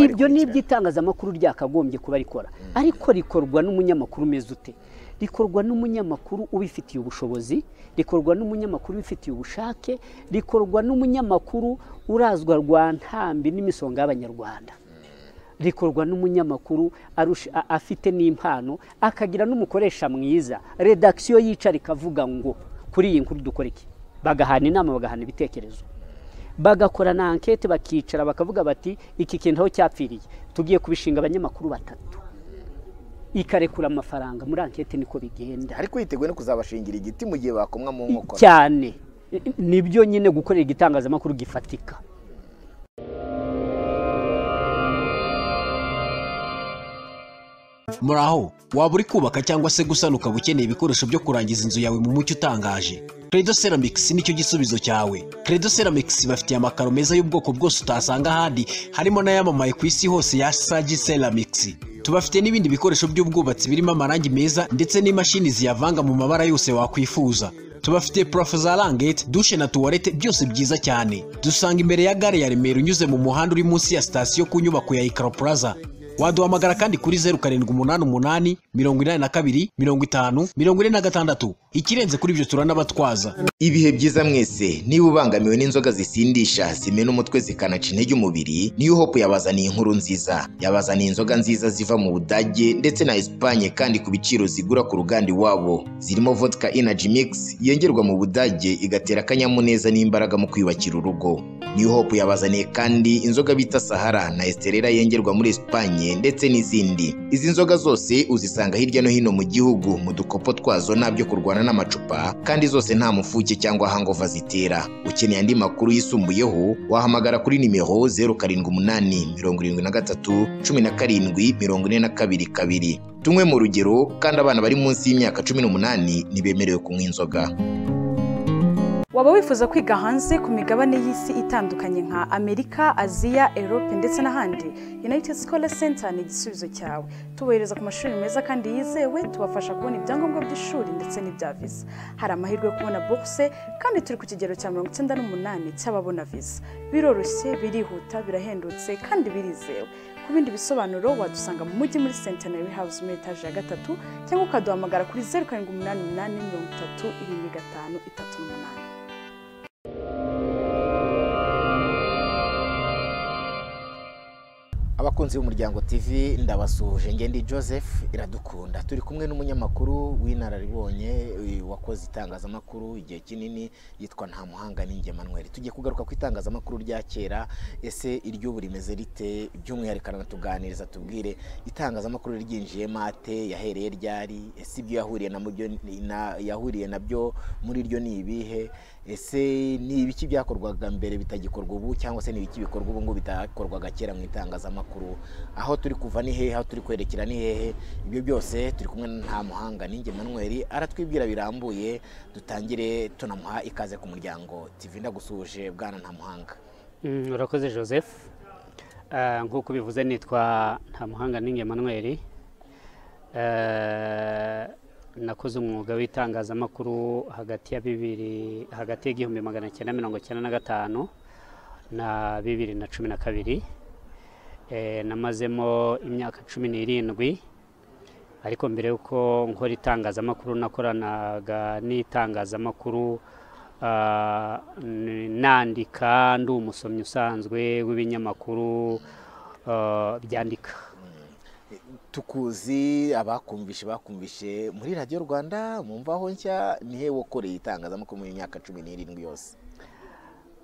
ibyo ni iby'itangazamakuru ryakagombye kuba rikora ariko rikorwa n'umunyamakuru umeze ute rikorwa n'umunyamakuru ubifitiye ubushobozi rikorwa n'umunyamakuru ubifitiye ubushake rikorwa n'umunyamakuru urazwa rwa ntambi n'imisonga y'abanyarwanda rikorwa n'umunyamakuru arusha- a- afite n'impano akagira n'umukoresha mwiza redakisiyo yicara ikavuga ngo kuri iyi nkuru dukora iki bagahana inama bagahana ibitekerezo bagakora na ankete bakicara bakavuga bati iki kintu aho cyapfiriye tugiye kubishinga abanyamakuru batatu ikarekura amafaranga muri ankete niko bigenda ariko yiteguye no kuzabashingira igiti mu gihe bakomwa mu nkokora cyane nibyo nyine gukorera igitangazamakuru gifatika muri aho waba uri kubaka cyangwa se gusana ukaba ukeneye ibikoresho byo kurangiza inzu yawe mu mucyo utangaje credo ceramics nicyo gisubizo cyawe credo ceramics bafitiye amakaro meza y'ubwoko bwose utasanga ahandi harimo n'ayamamaye ku isi hose ya sagi ceramics tubafite n'ibindi bikoresho by'ubwubatsi birimo amarangi meza ndetse n'imashini ziyavanga mu mabara yose wakwifuza tubafite purafo za rangete dushe na tuwarete byose byiza cyane dusanga imbere ya gare ya remera unyuze mu muhanda uri munsi ya sitasiyo ku nyubako ya ikaro plaza waduhamagara kandi kuri zeru karindwi umunani umunani mirongo inani na kabiri mirongo itanu mirongo ine na gatandatu ikirenze kuri ibyo turanabatwaza ibihe byiza mwese niba ubangamiwe n'inzoga zisindisha zimena umutwe zikanaca intege umubiri niyo hope yabazaniye inkuru nziza yabazaniye inzoga nziza ziva mu budage ndetse na esipanye kandi ku biciro zigura ku ruganda iwabo zirimo vodka energy mix yengerwa mu budage igatera akanyamuneza n'imbaraga mu kwiyubakira urugo niyo hope yabazaniye kandi inzoga bita sahara na esterera yengerwa muri esipanye ndetse n'izindi izi nzoga zose uzisanga hirya no hino mu gihugu mu dukopo twazo nabyo kurwana n'amacupa kandi zose nta mufuke cyangwa hangova zitera ukeneye andi makuru yisumbuyeho wahamagara kuri nimero 0788731742 tunywe mu rugero kandi abana bari munsi y'imyaka 18 ntibemerewe kunywa inzoga waba wifuza kwiga hanze ku migabane y'isi itandukanye nka amerika aziya europe ndetse n'ahandi united scholar center ni igisubizo cyawe tubohereza ku mashuri meza kandi yizewe tubafasha kubona ibyangombwa by'ishuri ndetse n'ibya visa hari amahirwe yo kubona bourse kandi turi ku kigero cya mirongo icyenda n'umunani cy'ababona visa biroroshye birihuta birahendutse kandi birizewe ku bindi bisobanuro wadusanga mu mujyi muri centenary house muri etaje ya gatatu cyangwa ukaduhamagara kuri zeru karindwi umunani umunani mirongo itatu irindwi gatanu itatu n'umunani abakunzi b'umuryango tv ndabasuhuje ndi joseph iradukunda turi kumwe n'umunyamakuru w'inararibonye uyu wakoze itangazamakuru igihe kinini yitwa nta muhanga n'inge manuel tugiye kugaruka ku itangazamakuru rya kera ese iry'ubu rimeze rite by'umwihariko aranatuganiriza tubwire itangazamakuru ryinjiyemo ate yahereye ryari ese ibyo yahuriye na mubyo na- yahuriye nabyo muri ryo ni ibihe ese ni ibiki byakorwaga mbere bitagikorwa ubu cyangwa se ni ibiki bikorwa ubu ngubu bitakorwaga kera mu itangazamakuru aho turi kuva ni hehe aho turi kwerekera ni hehe ibyo byose turi kumwe na nta muhanga ninjye manuel aratwibwira birambuye dutangire tunamuha ikaze ku muryango tv ndagusuhuje bwana nta muhanga Mm, urakoze joseph Eh, nk'uko ubivuze nitwa ntamuhanga ninge manuel nakoze umwuga w'itangazamakuru hagati ya bibiri hagati y'igihumbi magana cyenda mirongo cyenda na gatanu na bibiri na cumi na kabiri Eh, namazemo imyaka cumi n'irindwi ariko mbere y'uko nkora itangazamakuru nakoranaga n'itangazamakuru ah, n- nandika ndi umusomyi usanzwe w'ibinyamakuru ah, byandika tukuzi abakumvishe bakumvishe muri radiyo rwanda mu mvaho nshya ni he wakoreye itangazamakuru mu myaka cumi n'irindwi yose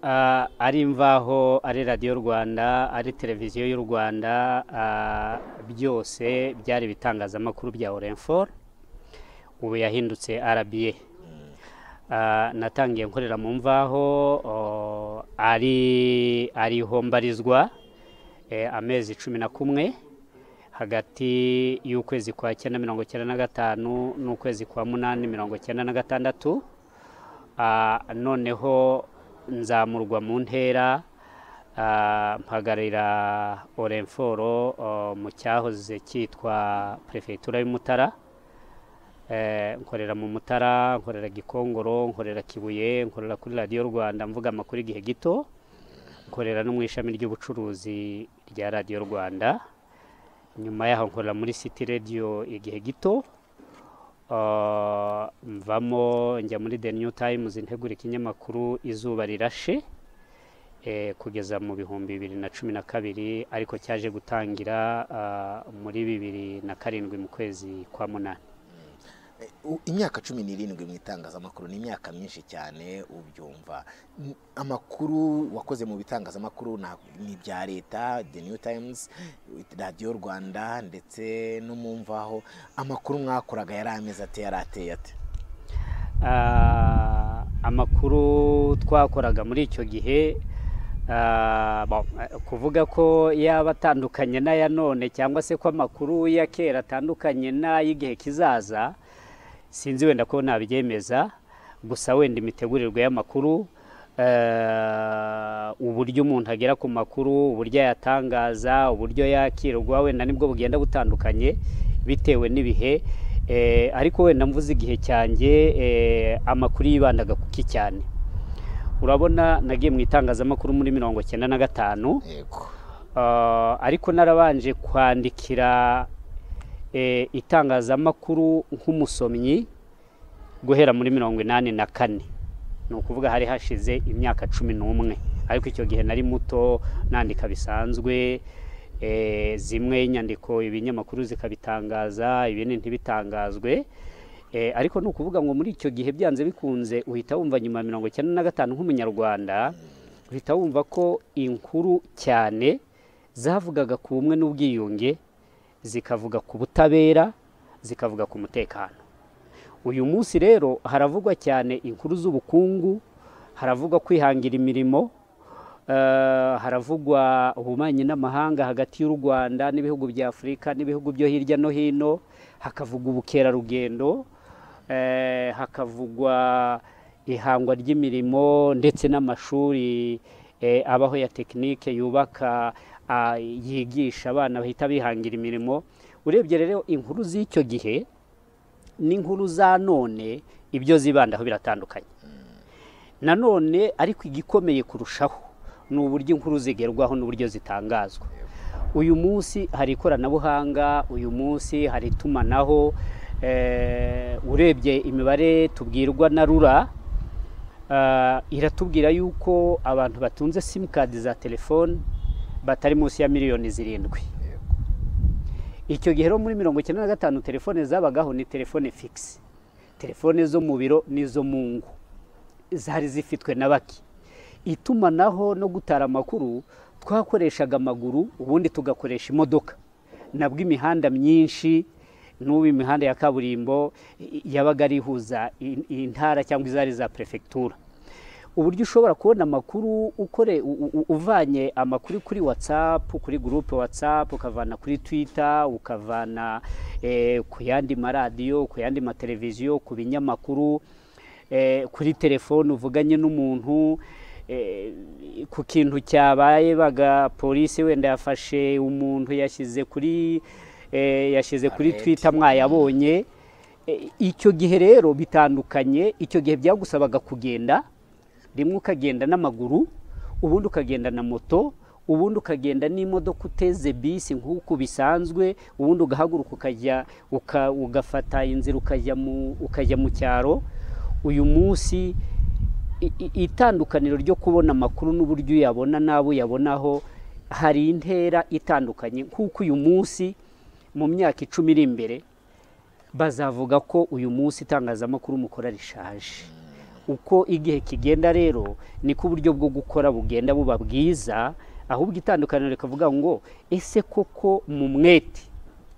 Ah, ari imvaho ari radiyo rwanda ari televiziyo y'u rwanda ah, byose byari ibitangazamakuru bya orenfor ubu yahindutse rba Ah, natangiye nkorera mu mvaho oh, ari ariho mbarizwa eh, amezi cumi na kumwe hagati y'ukwezi kwa cyenda mirongo cyenda na gatanu n'ukwezi kwa munani mirongo cyenda na gatandatu Ah, noneho nzamurwa mu ntera ah, mpagarira orenforo oh, mu cyahoze cyitwa perefegitura y'umutara Eh, nkorera mu mutara nkorera gikongoro nkorera kibuye nkorera kuri radiyo rwanda mvuga amakuru igihe gito nkorera no mu ishami ry'ubucuruzi rya radiyo rwanda nyuma yaho nkorera muri siti radiyo igihe gito Ah, mvamo njya muri the new times ntegura ikinyamakuru izuba rirashe eh, kugeza mu bihumbi bibiri na cumi na kabiri ariko cyaje gutangira ah, muri bibiri na karindwi mu kwezi kwa munani Eh, u- imyaka cumi n'irindwi mu itangazamakuru ni imyaka myinshi cyane ubyumva N- amakuru wakoze mu bitangazamakuru na- ni ibya leta the new times radiyo rwanda ndetse no mu mvaho amakuru mwakoraga yari ameze ate yari ateye ate Ah, amakuru twakoraga muri icyo gihe ah, bon, eh, kuvuga ko yaba atandukanye n'aya none cyangwa se ko amakuru ya kera atandukanye n'ay'igihe kizaza sinzi wenda ko nabyemeza gusa wenda imitegurirwe y'amakuru eh, uburyo umuntu agera ku makuru uburyo ayatangaza uburyo yakirwa wenda nibwo bugenda butandukanye bitewe n'ibihe eh, ariko wenda mvuze igihe cyanjye eh, amakuru yibandaga kuki cyane urabona nagiye mu itangazamakuru muri mirongo cyenda na gatanu yego Ah, ariko narabanje kwandikira eh, itangazamakuru nk'umusomyi guhera muri mirongo inani na kane ni ukuvuga hari hashize imyaka cumi n'umwe ariko icyo gihe nari muto nandika bisanzwe eh, zimwe inyandiko ibinyamakuru zikabitangaza ibindi ntibitangazwe Eh, ariko ni ukuvuga ngo muri icyo gihe byanze bikunze uhita wumva nyuma ya mirongo icyenda na gatanu nk'umunyarwanda uhita wumva ko inkuru cyane zavugaga ku bumwe n'ubwiyunge zikavuga ku butabera zikavuga ku mutekano uyu munsi rero haravugwa cyane inkuru z'ubukungu haravugwa kwihangira imirimo eh, haravugwa ububanyi n'amahanga hagati y'u rwanda n'ibihugu bya afurika n'ibihugu byo hirya no hino hakavugwa ubukerarugendo eh, hakavugwa ihangwa ry'imirimo ndetse n'amashuri eh, abaho ya tekinike yubaka ah, yigisha abana bahita bihangira imirimo urebye rero inkuru z'icyo gihe n'inkuru za none ibyo zibandaho biratandukanye nanone ariko igikomeye kurushaho ni uburyo inkuru zigerwaho n'uburyo zitangazwa uyu munsi hari ikoranabuhanga uyu munsi hari itumanaho eh, urebye imibare tubwirwa na rura ah, iratubwira yuko abantu batunze simukadi za telefone batari munsi ya miliyoni zirindwi icyo gihe rero muri mirongo icyenda na gatanu telefone zabagaho ni telefone figisi telefone zo mu biro n'izo mu ngo zari zifitwe na bake itumanaho no gutara amakuru twakoreshaga amaguru ubundi tugakoresha imodoka nabwo imihanda myinshi n'ubu imihanda ya kaburimbo i- i- yabaga ari ihuza in- intara cyangwa izari za perefegitura uburyo ushobora kubona amakuru ukore u- u- u- uvanye amakuru kuri whatsapp kuri gurupe whatsapp ukavana kuri twitter ukavana eh, ku yandi maradiyo ku yandi mateleviziyo ku binyamakuru eh, kuri telefone uvuganye n'umuntu eh, ku kintu cyabaye baga polisi wenda yafashe umuntu yashyize kuri eh, yashyize kuri Alert. twitter mwayabonye Eh, icyo gihe rero bitandukanye icyo gihe byagusabaga kugenda rimwe ukagenda n'amaguru ubundi ukagenda na moto ubundi ukagenda n'imodoka uteze bisi nk'uko bisanzwe ubundi ugahaguruka ukajya uka, ugafata inzira ukajya mu, ukajya mu cyaro uyu munsi i- i- itandukaniro ryo kubona amakuru n'uburyo uyabona n'abo uyabonaho hari intera itandukanye nk'uko uyu munsi mu myaka icumi iri imbere bazavuga ko uyu munsi itangazamakuru mukora rishaje uko igihe kigenda rero niko uburyo bwo gukora bugenda buba bwiza ahubwo itandukaniro rikavuga ngo ese koko mu mwete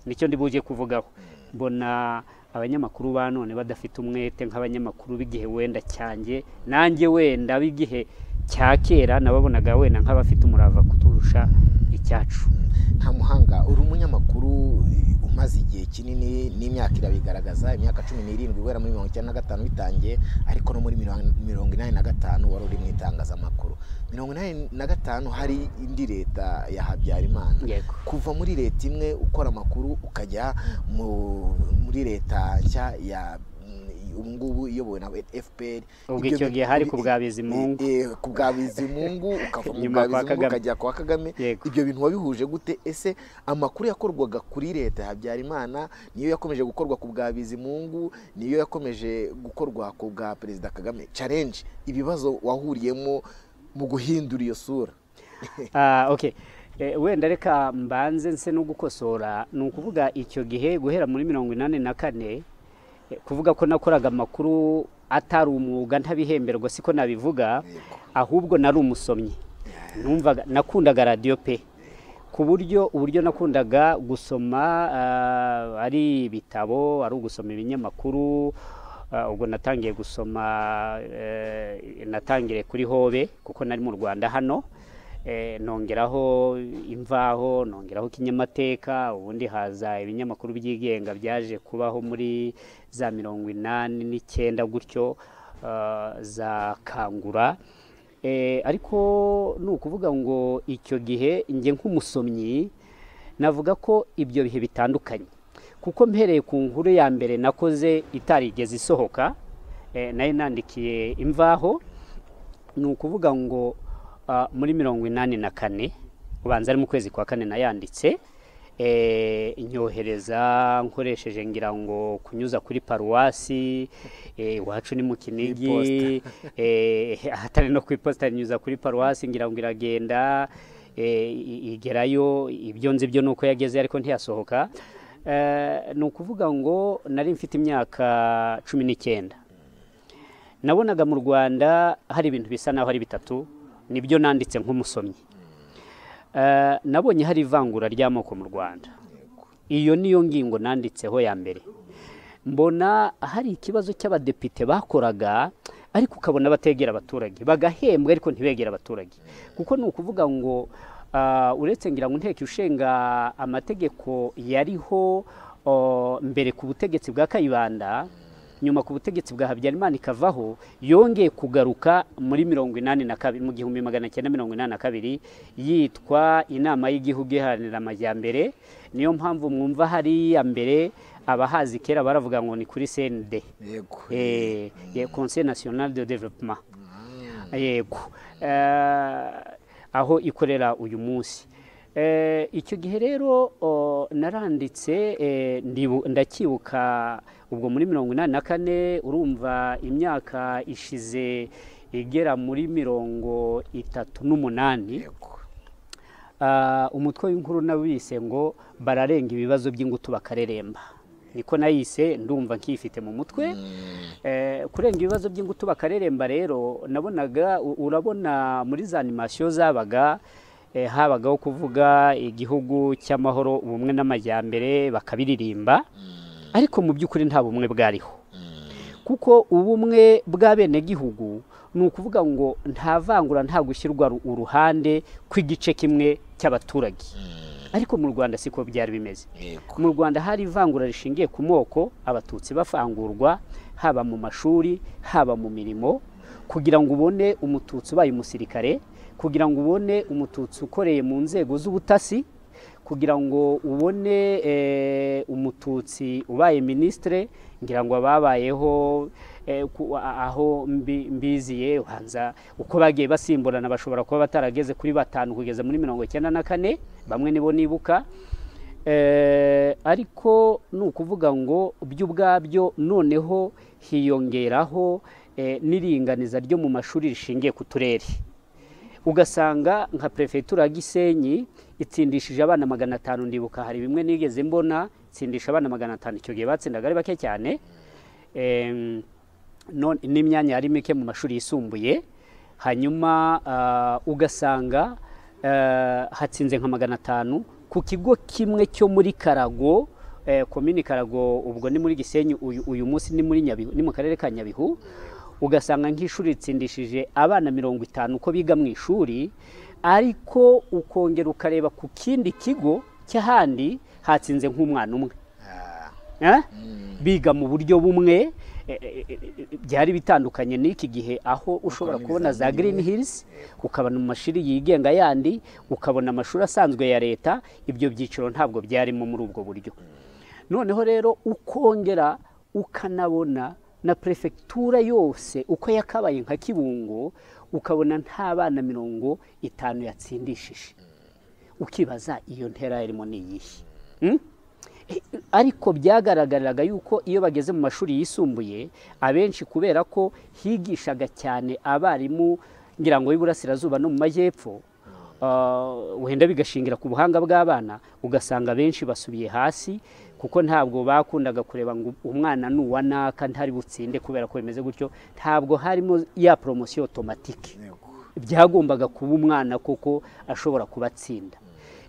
nicyo ndibuje kuvugaho mbona abanyamakuru ba none badafite umwete nk'abanyamakuru b'igihe wenda cyanjye nanjye wenda b'igihe cya kera nababonaga wenda nk'abafite umurava kuturusha icyacu nta muhanga uri umunyamakuru eh, umaze igihe kinini n'imyaka irabigaragaza imyaka cumi n'irindwi guhera muri mirongo icyenda na gatanu bitangiye ariko no muri mirongo- mirongo inani na gatanu wari uri mu itangazamakuru mirongo inani na gatanu hari indi leta ya habyarimana yego kuva muri leta imwe ukora amakuru ukajya mu- muri leta nshya ya mm, ubu ngubu iyobowe na fpr ubwo icyo gihe hari ku bwa bizimungu ku bwa bizimungu ukava mu bwa Nyuma kwa bizimungu Kagame. ukajya kwa kagame Yego. ibyo bintu wabihuje gute ese amakuru yakorwaga kuri leta ya habyarimana niyo yakomeje gukorwa ku bwa bizimungu niyo yakomeje gukorwa ku bwa perezida kagame challenge ibibazo wahuriyemo mu guhindura iyo sura Ah, okay Eh, wenda reka mbanze nse no gukosora ni ukuvuga icyo gihe guhera muri mirongo inani na kane eh, kuvuga ko nakoraga amakuru atari umwuga ntabihemberwa siko nabivuga ahubwo nari umusomyi numvaga nakundaga radiyo pe ku buryo uburyo nakundaga gusoma ah, ari ibitabo ari ugusoma ibinyamakuru ah, ubwo natangiye gusoma eh, natangire kuri hobe kuko nari mu rwanda hano Eh, nongeraho imvaho nongeraho kinyamateka ubundi haza ibinyamakuru byigenga byaje kubaho muri za mirongo inani n'icyenda gutyo ah, za kangura Eh, ariko ni ukuvuga ngo icyo gihe njye nk'umusomyi navuga ko ibyo bihe bitandukanye kuko mpereye ku nkuru ya mbere nakoze itarigeze isohoka eh, nayo nandikiye imvaho ni ukuvuga ngo ah, muri mirongo inani na kane ubanza ari mu kwezi kwa kane nayanditse eh, nyohereza nkoresheje ngira ngo kunyuza kuri paruwasi eh, iwacu ni mu kinigi eh, ahatari no ku iposita nyuza kuri paruwasi ngira ngo iragenda eh, i- igerayo ibyo nzi byo ni uko yageze ariko ntiyasohoka Eh, ni ukuvuga ngo nari mfite imyaka cumi n'icyenda nabonaga mu rwanda hari ibintu bisa naho ari bitatu nibyo nanditse nk'umusomyi Eh, nabonye hari ivangura ry'amoko mu rwanda iyo niyo ngingo nanditseho ya mbere mbona hari ikibazo cy'abadepite bakoraga ariko ukabona bategera abaturage bagahembwa ariko ntibegera abaturage kuko ni ukuvuga ngo ah, uretse ngira ngo inteko ishinga amategeko yariho oh, mbere ku butegetsi bwa kayibanda nyuma ku butegetsi bwa habyarimana ikavaho yongeye kugaruka muri mirongo inani na kabiri mu gihumbi magana cyenda mirongo inani na kabiri yitwa inama y'igihugu iharanira amajyambere niyo mpamvu mwumva hariya mbere abahazi kera baravuga ngo ni kuri cnd yego eh, eh, conseil national de développement yego Eh, aho ikorera uyu munsi Eh, icyo gihe rero o, naranditse eh, ndibu- ndacyibuka ubwo muri mirongo inani na kane urumva imyaka ishize igera muri mirongo itatu n'umunani yego Ah, umutwe w'inkuru nawise ngo bararenga ibibazo by'ingutu bakareremba niko nayise ndumva nkifite mu mutwe Eh, kurenga ibibazo by'ingutu bakareremba rero nabonaga u- urabona muri za animasiyo zabaga eh, habagaho kuvuga igihugu cy'amahoro ubumwe n'amajyambere bakabiririmba ariko mu by'ukuri nta bumwe bwariho kuko ubumwe bw'abenegihugu ni ukuvuga ngo nta vangura nta gushyirwa ru- uruhande kw'igice kimwe cy'abaturage ariko mu rwanda siko byari bimeze yego mu rwanda hari ivangura rishingiye ku moko abatutsi bafangurwa haba mu mashuri haba mu mirimo kugira ngo ubone umututsi ubaye umusirikare kugira ngo ubone umututsi ukoreye mu nzego z'ubutasi kugira ngo ubone eh, umututsi ubaye minisitire ngira ngo ababayeho eh, ku- a- aho mbi- mbiziye ubanza uko bagiye basimburana bashobora kuba batarageze kuri batanu kugeza muri mirongo icyenda na kane bamwe nibo nibuka Eh, ariko ni ukuvuga ngo byo ubwabyo noneho hiyongeraho eh, n'iringaniza ryo mu mashuri rishingiye ku turere ugasanga nka perefegitura ya gisenyi itsindishije abana magana atanu ndibuka hari bimwe nigeze mbona itsindisha abana magana atanu icyo gihe batsindaga ari bake cyane Em, none- n'imyanya yari mike mu mashuri yisumbuye hanyuma ah, ugasanga eh, hatsinze nka magana atanu ku kigo kimwe cyo muri karago eh, komini karago ubwo ni muri gisenyi uyu, uyu munsi ni muri nyabihu ni mu karere ka nyabihu ugasanga nk'ishuri ritsindishije abana mirongo itanu uko biga mu ishuri ariko ukongera ukareba ku kindi kigo cy'ahandi hatsinze nk'umwana umwe Ah, Eh? biga mu buryo bumwe eh, eh, eh, byari bitandukanye n'iki gihe aho ushobora kubona za green hills ukabona mu mashuri yigenga yandi ukabona amashuri asanzwe ya leta ibyo byiciro ntabwo byarimo muri ubwo buryo noneho rero ukongera ukanabona na perefegitura yose uko yakabaye nka kibungo ukabona nta bana mirongo itanu yatsindishije ukibaza iyo ntera yarimo ni iyihe ariko byagaragariraga yuko iyo bageze mu mashuri yisumbuye abenshi kubera ko higishaga cyane abarimu ngira ngo y'iburasirazuba no mu majyepfo wenda bigashingira ku buhanga bw'abana ugasanga benshi basubiye hasi kuko ntabwo bakundaga kureba ngo umwana ni uwa naka ntari butsinde kubera ko bimeze gutyo ntabwo harimo ya poromosiyo otomatike byagombaga kuba umwana kuko ashobora kubatsinda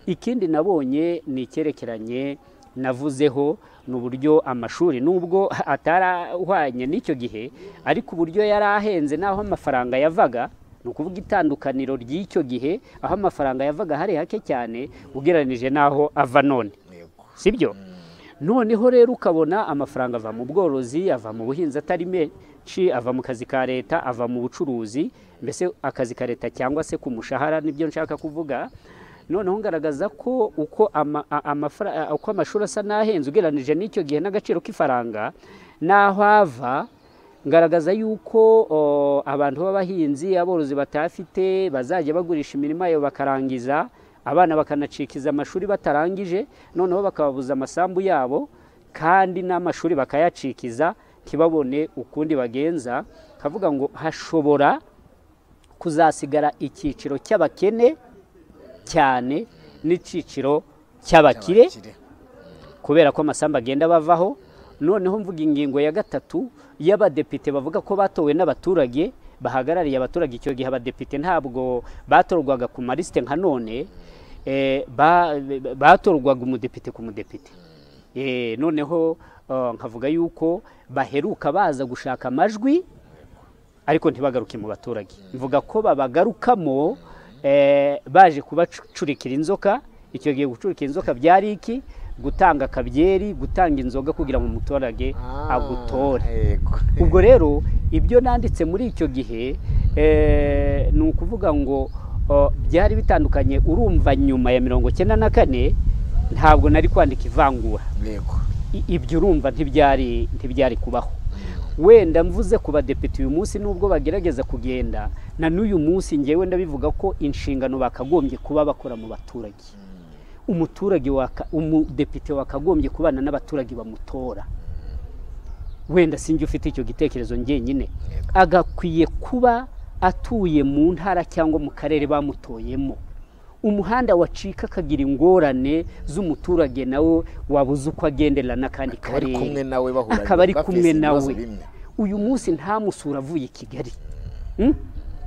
ikindi nabonye ni icyerekeranye navuzeho ni uburyo amashuri nubwo atarahwanye n'icyo gihe ariko uburyo yari ahenze n'aho amafaranga yavaga ni ukuvuga itandukaniro ry'icyo gihe aho amafaranga yavaga hari hake cyane ugereranije n'aho ava none si byo noneho rero ukabona amafaranga ava mu bworozi ava mu buhinzi atari menshi ava mu kazi ka leta ava mu bucuruzi mbese akazi ka leta cyangwa se ku mushahara nibyo nshaka kuvuga noneho ngaragaza ko uko amashuri asa n'ahenze ugereranije n'icyo gihe n'agaciro k'ifaranga n'aho ava ngaragaza yuko abantu b'abahinzi aborozi batafite bazajya bagurisha imirimo yabo bakarangiza abana bakanacikiza amashuri batarangije noneho bakababuza amasambu yabo kandi n'amashuri bakayacikiza ntibabone ukundi bagenza kavuga ngo hashobora kuzasigara icyiciro cy'abakene cyane n'icyiciro cy'abakire kubera ko amasambu agenda bavaho noneho mvuga ingingo ya gatatu y'abadepite bavuga ko batowe n'abaturage bahagarariye abaturage icyo gihe abadepite ntabwo batorwaga ku marisite nka none batorwaga umudepite ku mudepite noneho nkavuga yuko baheruka baza gushaka amajwi ariko ntibagaruke mu baturage mvuga ko babagarukamo baje kubacurikira inzoka icyo gihe gucurikira inzoka byari iki gutanga akabyeri gutanga inzoga kugira ngo umuturage agutore ubwo rero ibyo nanditse muri icyo gihe ni ukuvuga ngo byari bitandukanye urumva nyuma ya mirongo icyenda na kane ntabwo nari kwandika ivangura ibyo urumva ntibyari kubaho wenda mvuze ku badepite uyu munsi nubwo bagerageza kugenda na n'uyu munsi ngewe ndabivuga ko inshingano bakagombye kuba bakora mu baturage umuturage umudepite wakagombye kubana n'abaturage bamutora wenda sinjye ufite icyo gitekerezo ngenyine agakwiye kuba atuye mu ntara cyangwa mu karere bamutoyemo umuhanda wacika akagira ingorane z'umuturage nawe wabuze uko agendera n'akandi karere akaba ari kumwe nawe uyu munsi ntamusura avuye i kigali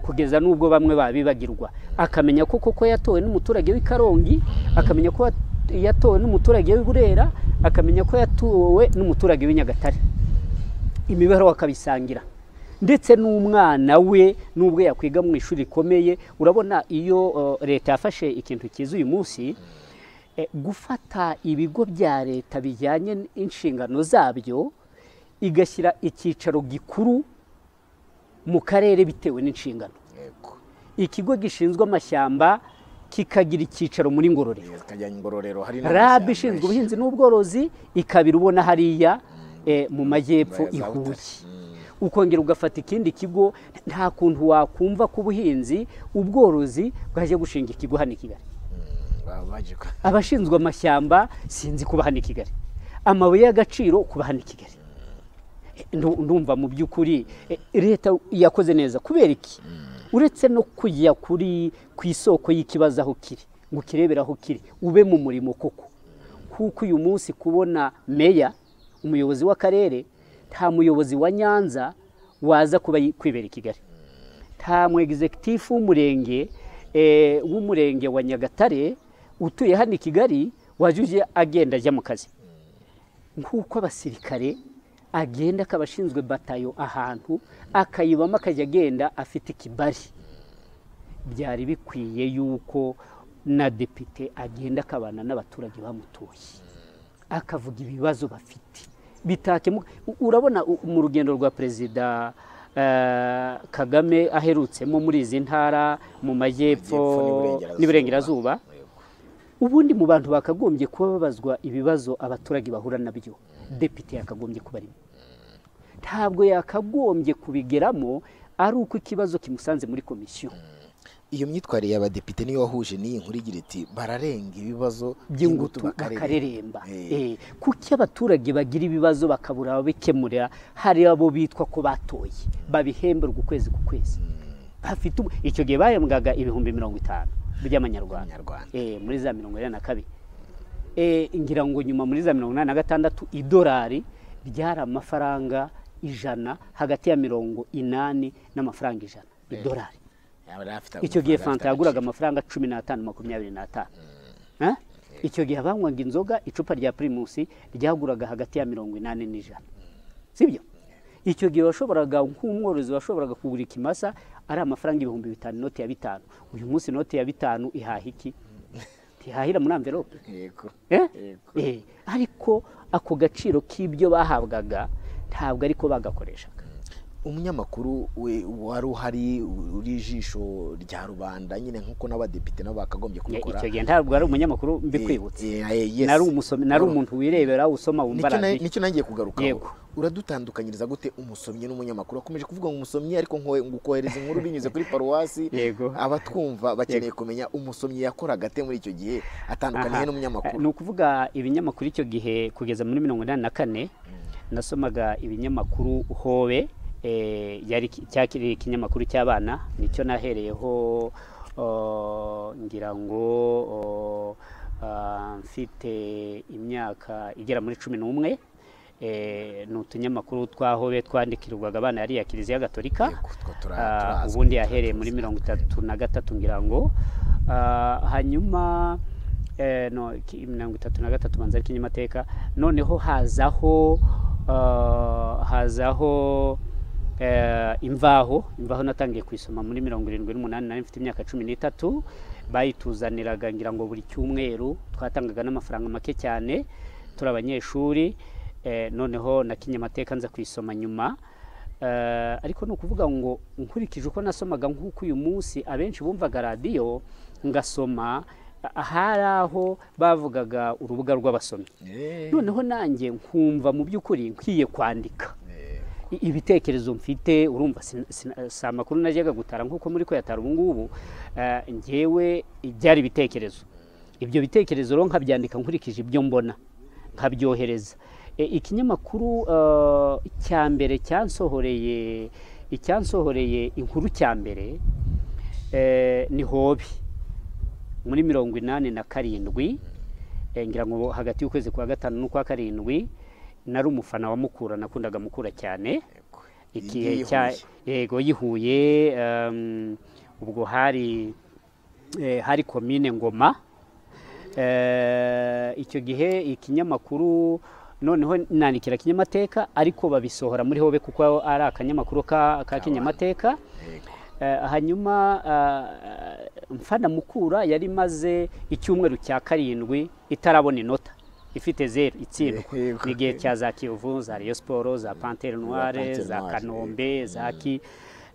kugeza n'ubwo bamwe babibagirwa akamenya ko koko yatowe n'umuturage w'i karongi akamenya ko yatowe n'umuturage w'i burera akamenya ko yatowe n'umuturage w'i nyagatare imibereho akabisangira ndetse n'umwana we n'ubwo yakwiga mu ishuri rikomeye urabona iyo leta yafashe ikintu cyiza uyu munsi gufata ibigo bya leta bijyanye n'inshingano zabyo igashyira icyicaro gikuru mu karere bitewe n'inshingano ikigo gishinzwe amashyamba kikagira icyicaro muri ngororero rabu ishinzwe ubuhinzi n'ubworozi ikabira ubona hariya mu majyepfo ihuye ukongera ugafata ikindi kigo nta kuntu wakumva ko ubuhinzi ubworozi bwajya gushinga ikigo hano i kigali abashinzwe amashyamba sinzi kuba hano i kigali amabuye y'agaciro kuba hano i kigali ndumva mu by'ukuri leta yakoze neza kubera iki uretse no kujya kuri ku isoko y'ikibazo aho kiri ngo ukirebere aho kiri ube mu murimo koko kuko uyu munsi kubona meya umuyobozi w'akarere nta muyobozi wa nyanza waza kuba kwibera i kigali nta mu egizegitifu w'umurenge w'umurenge wa nyagatare utuye hano i kigali waje uje agenda ajya mu kazi nk'uko abasirikare agenda akaba ashinzwe batayo ahantu akayibamo akajya agenda afite ikibari byari bikwiye yuko na depite agenda akabana n'abaturage bamutuye akavuga ibibazo bafite bitakemuka urabona mu rugendo rwa perezida kagame aherutsemo muri izi ntara mu majyepfo n'iburengerazuba ubundi mu bantu bakagombye kuba babazwa ibibazo abaturage bahura nabyo depite yakagombye kuba arimo ntabwo yakagombye kubigeramo ari uko ikibazo kimusanze muri komisiyo iyo myitwarire y'abadepite niyo wahuje n'iyi nkuru igira iti bararenga ibibazo by'ingutu bakareremba Eh, kuko iyo abaturage bagira ibibazo bakabura ababikemurira hari abo bitwa ko batoye babihemberwa ukwezi ku kwezi bafite ubu- icyo gihe bahembwaga ibihumbi mirongo itanu by'amanyarwanda Abanyarwanda. Eh, muri za mirongo inani na kabiri Eh, ngira ngo nyuma muri za mirongo inani na gatandatu idolari ryari amafaranga ijana hagati ya mirongo inani n'amafaranga ijana idolari icyo gihe fanta yaguraga amafaranga cumi n'atanu makumyabiri n'atanu Eh? icyo gihe abanywaga inzoga icupa rya pirimusi ryaguraga hagati ya mirongo inani n'ijana sibyo icyo gihe washoboraga nk'umworozi washoboraga kugura ikimasa ari amafaranga ibihumbi bitanu inoti ya bitanu uyu munsi inoti ya bitanu ihaha iki ntihahira muri amverope yego Eh? Yego. Eh, ariko ako gaciro k'ibyo bahabwaga ntabwo ariko bagakoreshaga umunyamakuru we- wari uhari uri ijisho rya rubanda nyine nk'uko n'abadepite nabo bakagombye kubikora icyo gihe ntabwo ari umunyamakuru mbikwibutse Eh, eh, yes. nari umusomi nari Wari- umuntu wirebera usoma Nicyo wumva na- radiyo nicyo nangiye kugarukaho Yego. uradutandukanyiriza gute umusomyi n'umunyamakuru wakomeje kuvuga ngo umusomyi ariko nkowe- ngukohereza inkuru binyuze kuri paruwasi Yego. abatwumva bakeneye kumenya umusomyi yakora agate muri icyo gihe atandukaniye Aha. n'umunyamakuru ni ukuvuga ibinyamakuru icyo gihe kugeza muri mirongo inani na kane nasomaga ibinyamakuru hobe eh, yari ki- cyakiri ikinyamakuru cy'abana nicyo nahereyeho oh, ngira ngo oh, ah, mfite imyaka igera muri cumi n'umwe Eh, ni utunyamakuru twa hobe twandikirwaga abana yariya kiliziya gatolika Yego, two tura- Ah, turazwi, ubundi yahereye muri turazi. mirongo itatu na gatatu ngira ngo Ah, hanyuma eh, no ki- mirongo itatu na gatatu banza ari kinyamateka noneho hazaho ah, hazaho eh, imvaho imvaho natangiye kuyisoma muri mirongo irindwi n'umunani nari mfite imyaka cumi n'itatu bayituzaniraga ngira ngo buri cyumweru twatangaga n'amafaranga make cyane turi abanyeshuri eh, noneho na kinyamateka nza kuyisoma nyuma Eh, ariko ni ukuvuga ngo nkurikije uko nasomaga nk'uko uyu munsi abenshi bumvaga radiyo ngasoma a- hari aho bavugaga urubuga rw'abasomyi Eh, noneho nanjye nkumva mu by'ukuri nkwiye kwandika eh, I- ibitekerezo mfite urumva sin- sin- si amakuru najyaga gutara nk'uko muri kuyatara ubu ngubu eh, njyewe byari ibitekerezo ibyo bitekerezo rero nkabyandika nkurikije ibyo mbona nkabyohereza E, ikinyamakuru eh, cya mbere cyansohoreye icyansohoreye inkuru cya mbere eh, ni hobi muri mirongo inani na karindwi eh, ngira ngo hagati y'ukwezi kwa gatanu n'ukwa karindwi nari umufana wa Mukura nakundaga Mukura cyane yego. igihe Iyi cya yihuye. yego yihuye um, ubwo hari eh, hari komine ngoma Eh, icyo gihe ikinyamakuru noneho nandikira kinyamateka ariko babisohora muri hobe kuko ari akanyamakuru ka, ka kinyamateka Yego. Eh, hanyuma ah, mfana mukura yari imaze icyumweru cya karindwi itarabona inota ifite zeru itsindwa Yego. ni igihe cya za kiyovu za rayon siporo za pantere noire Panthère za Noire, kanombe za ki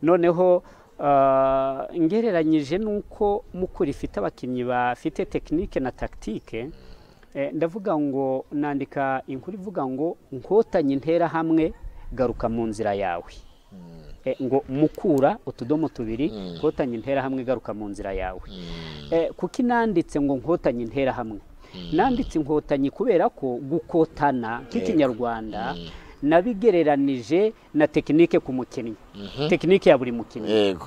noneho ah, ngereranyije n'uko mukura ifite abakinnyi bafite tekinike na tagitike eh, ndavuga ngo nandika inkuru ivuga ngo nkotanyi intera hamwe garuka mu nzira yawe Eh, ngo mukura utudomo tubiri nkotanyi interahamwe igaruka mu nzira yawe Eh, kuko inanditse ngo nkotanyi interahamwe nanditse inkotanyi kubera ko gukotana nk'ikinyarwanda nabigereranije na tekinike ku mukinnyi tekinike ya buri mukinnyi yego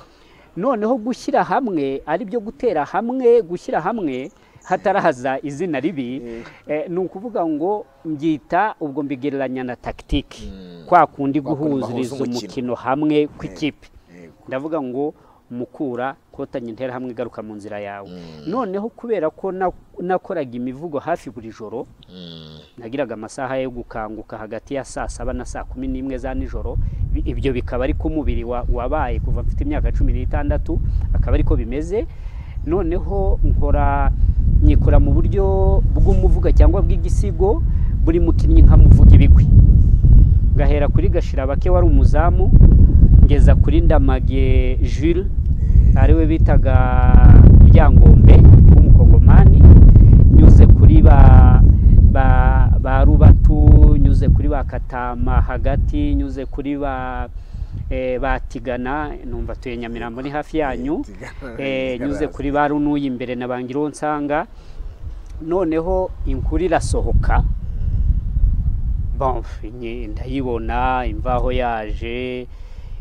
noneho gushyira hamwe ari byo gutera hamwe gushyira hamwe hatarahaza izina ribi eh, ni ukuvuga ngo mbyita ubwo mbigereranya na tagitike kwa kundi Kwa kundi bahuza guhuzuriza umukino. umukino hamwe kw'ikipe yego. ndavuga ngo mukura kotanya intera hamwe igaruka mu nzira yawe noneho kubera ko na- nakoraga imivugo hafi buri joro nagiraga amasaha yo gukanguka hagati ya saa saba na saa kumi n'imwe za nijoro Bi- ibyo bikaba ari ko umubiri wa- wabaye kuva mfite imyaka cumi n'itandatu akaba ariko bimeze noneho nkora nyikora mu buryo bw'umuvuga cyangwa bw'igisigo buri mukinnyi nkamuvuga ibigwi ngahera kuri gashirabake wari umuzamu ngeza kuri ndamage jules ariwe bitaga ryangombe w'umukongomani nyuze kuri ba ba ba rubatu nyuze kuri ba katama hagati nyuze kuri ba eh, batigana numva tuye nyamirambo ni hafi yanyu Tigana- eh, tigana nyuze hasi. kuri ba runuyi imbere na bangiro nsanga noneho inkuru irasohoka bon nye- ndayibona imvaho yaje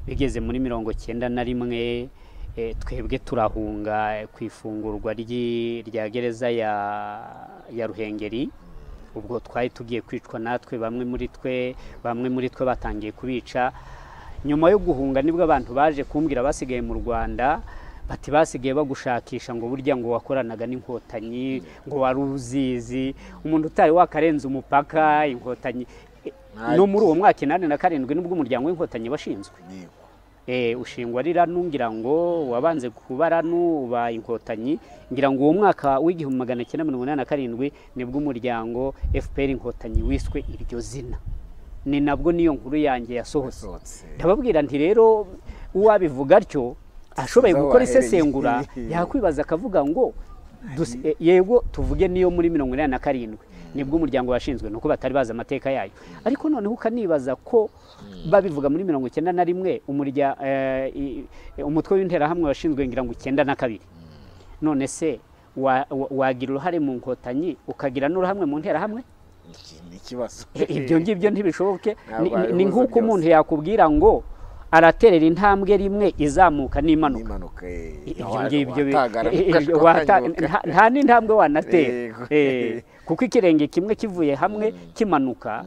bigeze muri mirongo cyenda na rimwe eh, twebwe turahunga eh, ku ifungurwa ry'i- rya gereza ya ya ruhengeri ubwo twari tugiye kwicwa natwe bamwe muri twe bamwe muri twe batangiye kubica nyuma yo guhunga nibwo abantu baje kumbwira basigaye mu rwanda bati basigaye bagushakisha ngo burya ngo wakoranaga n'inkotanyi ngo wari uzizi umuntu utari wakarenza umupaka inkotanyi Eh, no muri uwo mwaka inani na karindwi nibwo umuryango w'inkotanyi washinzwe Yego. Eh, ushingwa ari ranu ngira ngo wabanze kuba ranu uba inkotanyi ngira ngo uwo mwaka w'igihumbi magana cyenda mirongo inani na karindwi nibwo umuryango fpr inkotanyi wiswe iryo zina ni nabwo n'iyo nkuru yanjye yasohotse Yasohotse. ndababwira nti rero uwabivuga atyo ashoboye Aho gukora wahereye. isesengura yakwibaza akavuga ngo dus- eh, yego tuvuge niyo muri mirongo inani na karindwi nibwo umuryango washinzwe nuko batari bazi amateka yayo ariko noneho ukanibaza ko babivuga muri mirongo icyenda na rimwe umurya eh, i- i- umutwe w'interahamwe washinzwe ngira ngo icyenda na kabiri none se wa- wa- wagira uruhare mu nkotanyi ukagira n'uruhamwe mu nterahamwe Iki ni ikibazo ibyo ngibyo ntibishoboke Ni- ni- ni Ntabayeho nk'uko byose. umuntu yakubwira ngo araterera intambwe rimwe izamuka n'imanuka n'impanuka eh, ibyo wa- ngibyo bi- watangara eh, eh, ukashwa wata- ukanyuka. nta- nta n'intambwe wanatera Yego. Eh, kuko ikirenge kimwe kivuye hamwe kimanuka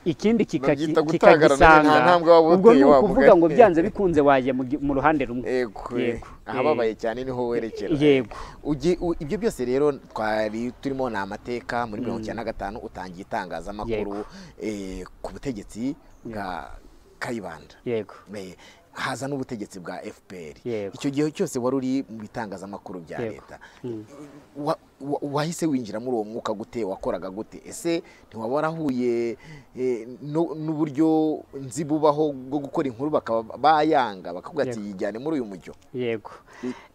ikindi kika- Babyita gutangara, none nta kikagisanga ntambwe waba ubwo ni uteye, wavuga ukuvuga ngo ati, byanze bikunze waje mu gi- mu ruhande rumwe Yego, Yego. ahababaye cyane niho werekera Yego. Ugi- u- ibyo byose rero twari turimo ni amateka muri mirongo icyenda na gatanu utangiye itangazamakuru eh, ku butegetsi bwa kayibanda yego Eh, haza n'ubutegetsi bwa fpr Yego. icyo gihe cyose wari uri mu bitangazamakuru bya Yego. leta Wa- wa- wahise winjira muri uwo mwuka gute wakoraga gute ese ntiwaba warahuye eh, no- n'uburyo nzi bubaho bwo gukora inkuru bakaba bayanga bakavuga ati Yego. yijyane muri uyu mujyo yego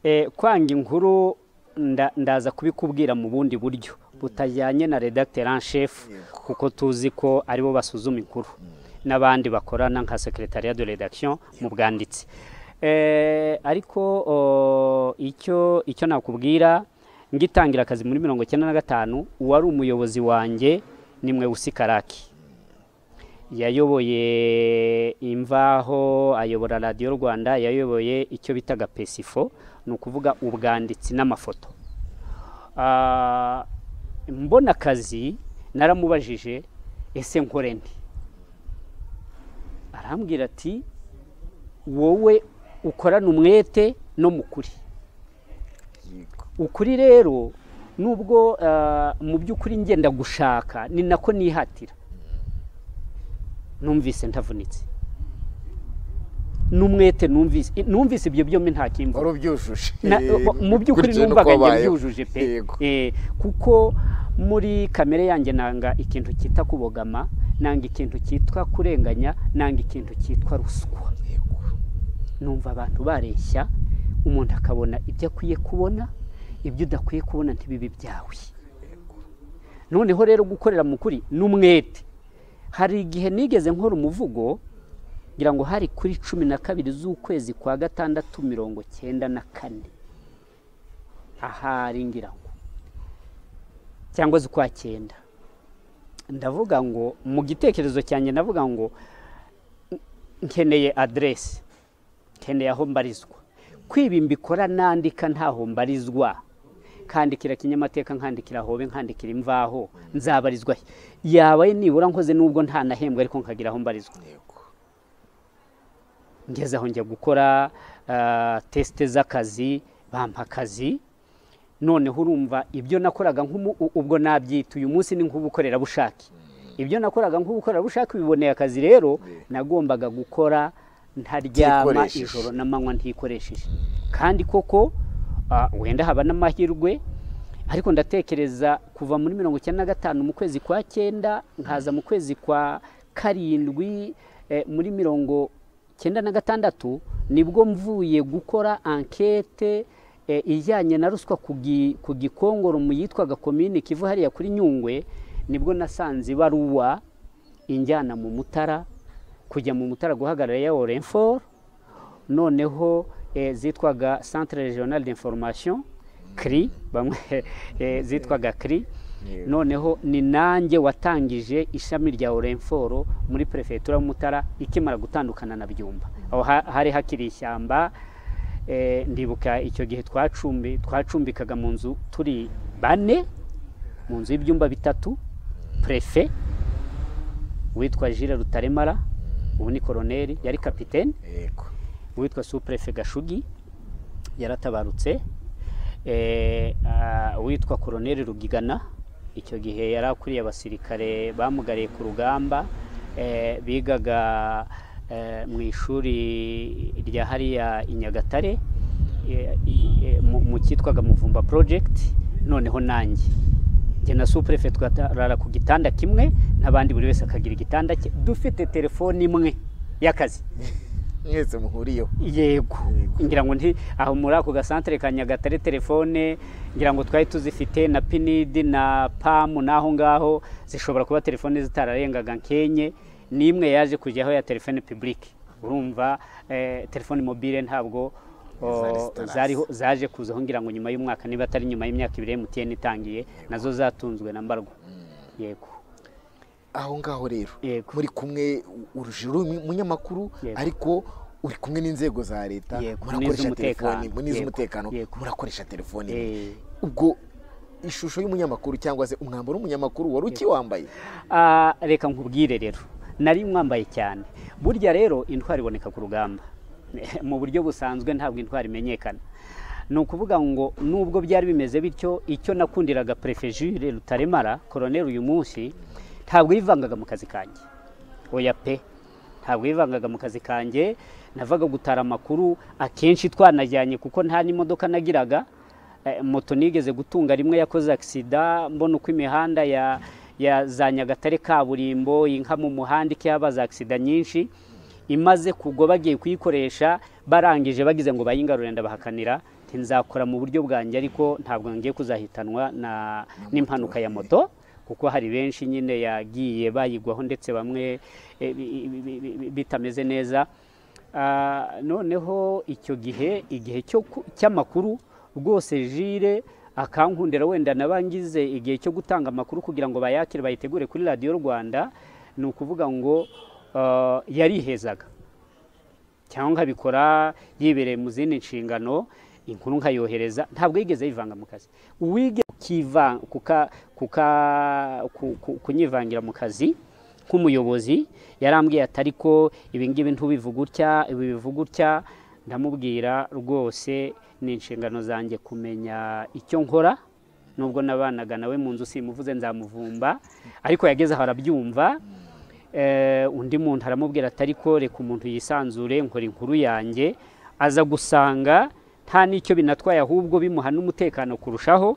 Eh, kwanga inkuru nda- ndaza kubikubwira mu bundi buryo butajyanye na redacteur en chef Yego. kuko tuzi ko aribo basuzuma inkuru n'abandi bakorana nka secretariat de redaction mu bwanditsi Eh, ariko o, icyo icyo nakubwira ngitangira akazi muri mirongo icyenda na gatanu uwari umuyobozi wanjye ni Mweusi Karaki yayoboye imvaho ayobora radiyo rwanda yayoboye icyo bitaga pesifo ni ukuvuga ubwanditsi n'amafoto Ah, mbona akazi naramubajije ese nkore nti arambwira ati wowe ukorana umwete no mu kuri Yego. ukuri rero nubwo ah, mu by'ukuri ngenda gushaka ni nako nihatira numvise ntavunitse n'umwete numvise i- numvise ibyo byombi nta kimvura wari ubyujuje Na- Eh, mu by'ukuri gukurikiza numvaga uko njye wabayeho. mbyujuje pe Yego. Eh, kuko muri kamere yanjye nanga ikintu cyita kubogama nanga ikintu cyitwa kurenganya nanga ikintu cyitwa ruswa Yego. numva abantu bareshya umuntu akabona ibyo akwiye kubona ibyo udakwiye kubona ntibibe ibyawe noneho rero gukorera mu kuri ni umwete hari igihe nigeze nkora umuvugo ngira ngo hari kuri cumi na kabiri z'ukwezi kwa gatandatu mirongo cyenda na kane ahari ngira ngo cyangwa z'ukwa cyenda ndavuga ngo mu gitekerezo cyanjye ndavuga ngo nkeneye aderesi nkeneye aho mbarizwa kwiba imbikora nandika ntaho mbarizwa kandikira kinyamateka nkandikira hobe nkandikira imvaho nzabarizwa he? yabaye nibura nkoze n'ubwo ntanahembwa ariko nkagira aho mbarizwa Yego. ngeze aho njya gukora ah, tesite z'akazi bampa akazi noneho urumva ibyo nakoraga nk'umu- u- ubwo nabyita uyu munsi ni nk'ubukorerabushake ibyo nakoraga nk'ubukorerabushake biboneye akazi rero nagombaga gukora ntaryama Ntikoresheje. ijoro n'amanywa ntikoresheje kandi koko ah, wenda haba n'amahirwe ariko ndatekereza kuva muri mirongo icyenda na gatanu mu kwezi kwa cyenda nkaza mu kwezi kwa karindwi eh, muri mirongo icyenda na gatandatu nibwo mvuye gukora ankete eh, ijyanye na ruswa ku gi- ku gikongoro mu yitwaga komini kivu hariya kuri nyungwe nibwo nasanze ibaruwa injyana mu mutara kujya mu mutara guhagarara ya orenforo noneho eh, zitwaga centre regional d'information cri bamwe eh, zitwaga cri Yego. noneho ni nanjye watangije ishami rya orenforo muri perefegitura y'umutara ikimara gutandukana na byumba aho ha- hari hakiri ishyamba eh, ndibuka icyo gihe twacumbi twacumbikaga mu nzu turi bane mu nzu y'ibyumba bitatu prefe witwa Jules Rutaremara ubu ni koroneri yari kapitene yego uwitwa supurefe gashugi yaratabarutse Eh, ah, uwitwa koroneri rugigana icyo gihe yari akuriye abasirikare bamugariye ku rugamba eh, bigaga eh, mu ishuri rya hariya i nyagatare eh, i- eh, mu mu cyitwaga muvumba project noneho nanjye njye na supurefe twarara ku gitanda kimwe n'abandi buri wese akagira igitanda cye dufite telefone imwe y'akazi mwese muhuriyeho yego ngira ngo nti aho muri ako gasantere ka nyagatare telefone ngira ngo twari tuzifite na pinidi na pamu n'aho ngaho zishobora kuba telefone zitararengaga nk'enye n'imwe yaje kujyaho ya telefone pibulike urumva eh, telefone mobile ntabwo o, Zari zariho zaje kuzaho ngira ngo nyuma y'umwaka niba atari nyuma y'imyaka ibiri emutiyeni itangiye nazo zatunzwe na mbarwa yego aho ngaho rero Yego. muri kumwe urujijo uri umunyamakuru Yego. ariko uri kumwe n'inzego za leta Yego, murakoresha n'iz'umutekano. telefoni n'iz'umutekano Yego. murakoresha telefoni Eh. ubwo ishusho y'umunyamakuru cyangwa se umwambaro w'umunyamakuru wari ukiwambaye Ah, reka nkubwire rero nari mwambaye cyane burya rero intwari iboneka ku rugamba mu buryo busanzwe ntabwo intwari imenyekana ni ukuvuga ngo nubwo byari bimeze bityo icyo nakundiraga perefejure rutaremara koroneri uyu munsi ntabwo yivangaga mu kazi kanjye oya pe ntabwo yivangaga mu kazi kanjye navaga gutara amakuru akenshi twanajyanye kuko nta n'imodoka nagiraga Eh, moto nigeze gutunga rimwe yakoze agisida mbona uko imihanda ya, ya za nyagatare kaburimbo inka mu muhanda ikihaba za agisida nyinshi imaze kugwa bagiye kuyikoresha barangije bagize ngo bayingarure ndabahakanira nti nzakora mu buryo bwanjye ariko ntabwo ngiye kuzahitanwa na n'impanuka ya moto kuko hari benshi nyine yagiye bayigwaho ndetse bamwe eh, bi- bi- bi- bi- bitameze neza Ah, noneho icyo gihe igihe cyo ku- cy'amakuru rwose jire akankundira wenda nabangize igihe cyo gutanga amakuru kugira ngo bayakire bayitegure kuri radiyo rwanda ni ukuvuga ngo ah, yarihezaga cyangwa nkabikora yibereye mu zindi nshingano inkuru nkayohereza ntabwo yigeze yivanga mu kazi uwige kukiva- kuka- kuka- ku- ku- kunyivangira mu kazi nk'umuyobozi yarambwiye ati ariko ibingibi ntubivuga utya ibi bivuga utya ndamubwira rwose ni inshingano zanjye kumenya icyo nkora nubwo nabanaga nawe mu nzu simuvuze nzamuvumba ariko yageze aho arabyumva Eh, undi muntu aramubwira ati ariko reka umuntu yisanzure nkora inkuru yanjye aza gusanga nta n'icyo binatwaye ahubwo bimuha n'umutekano kurushaho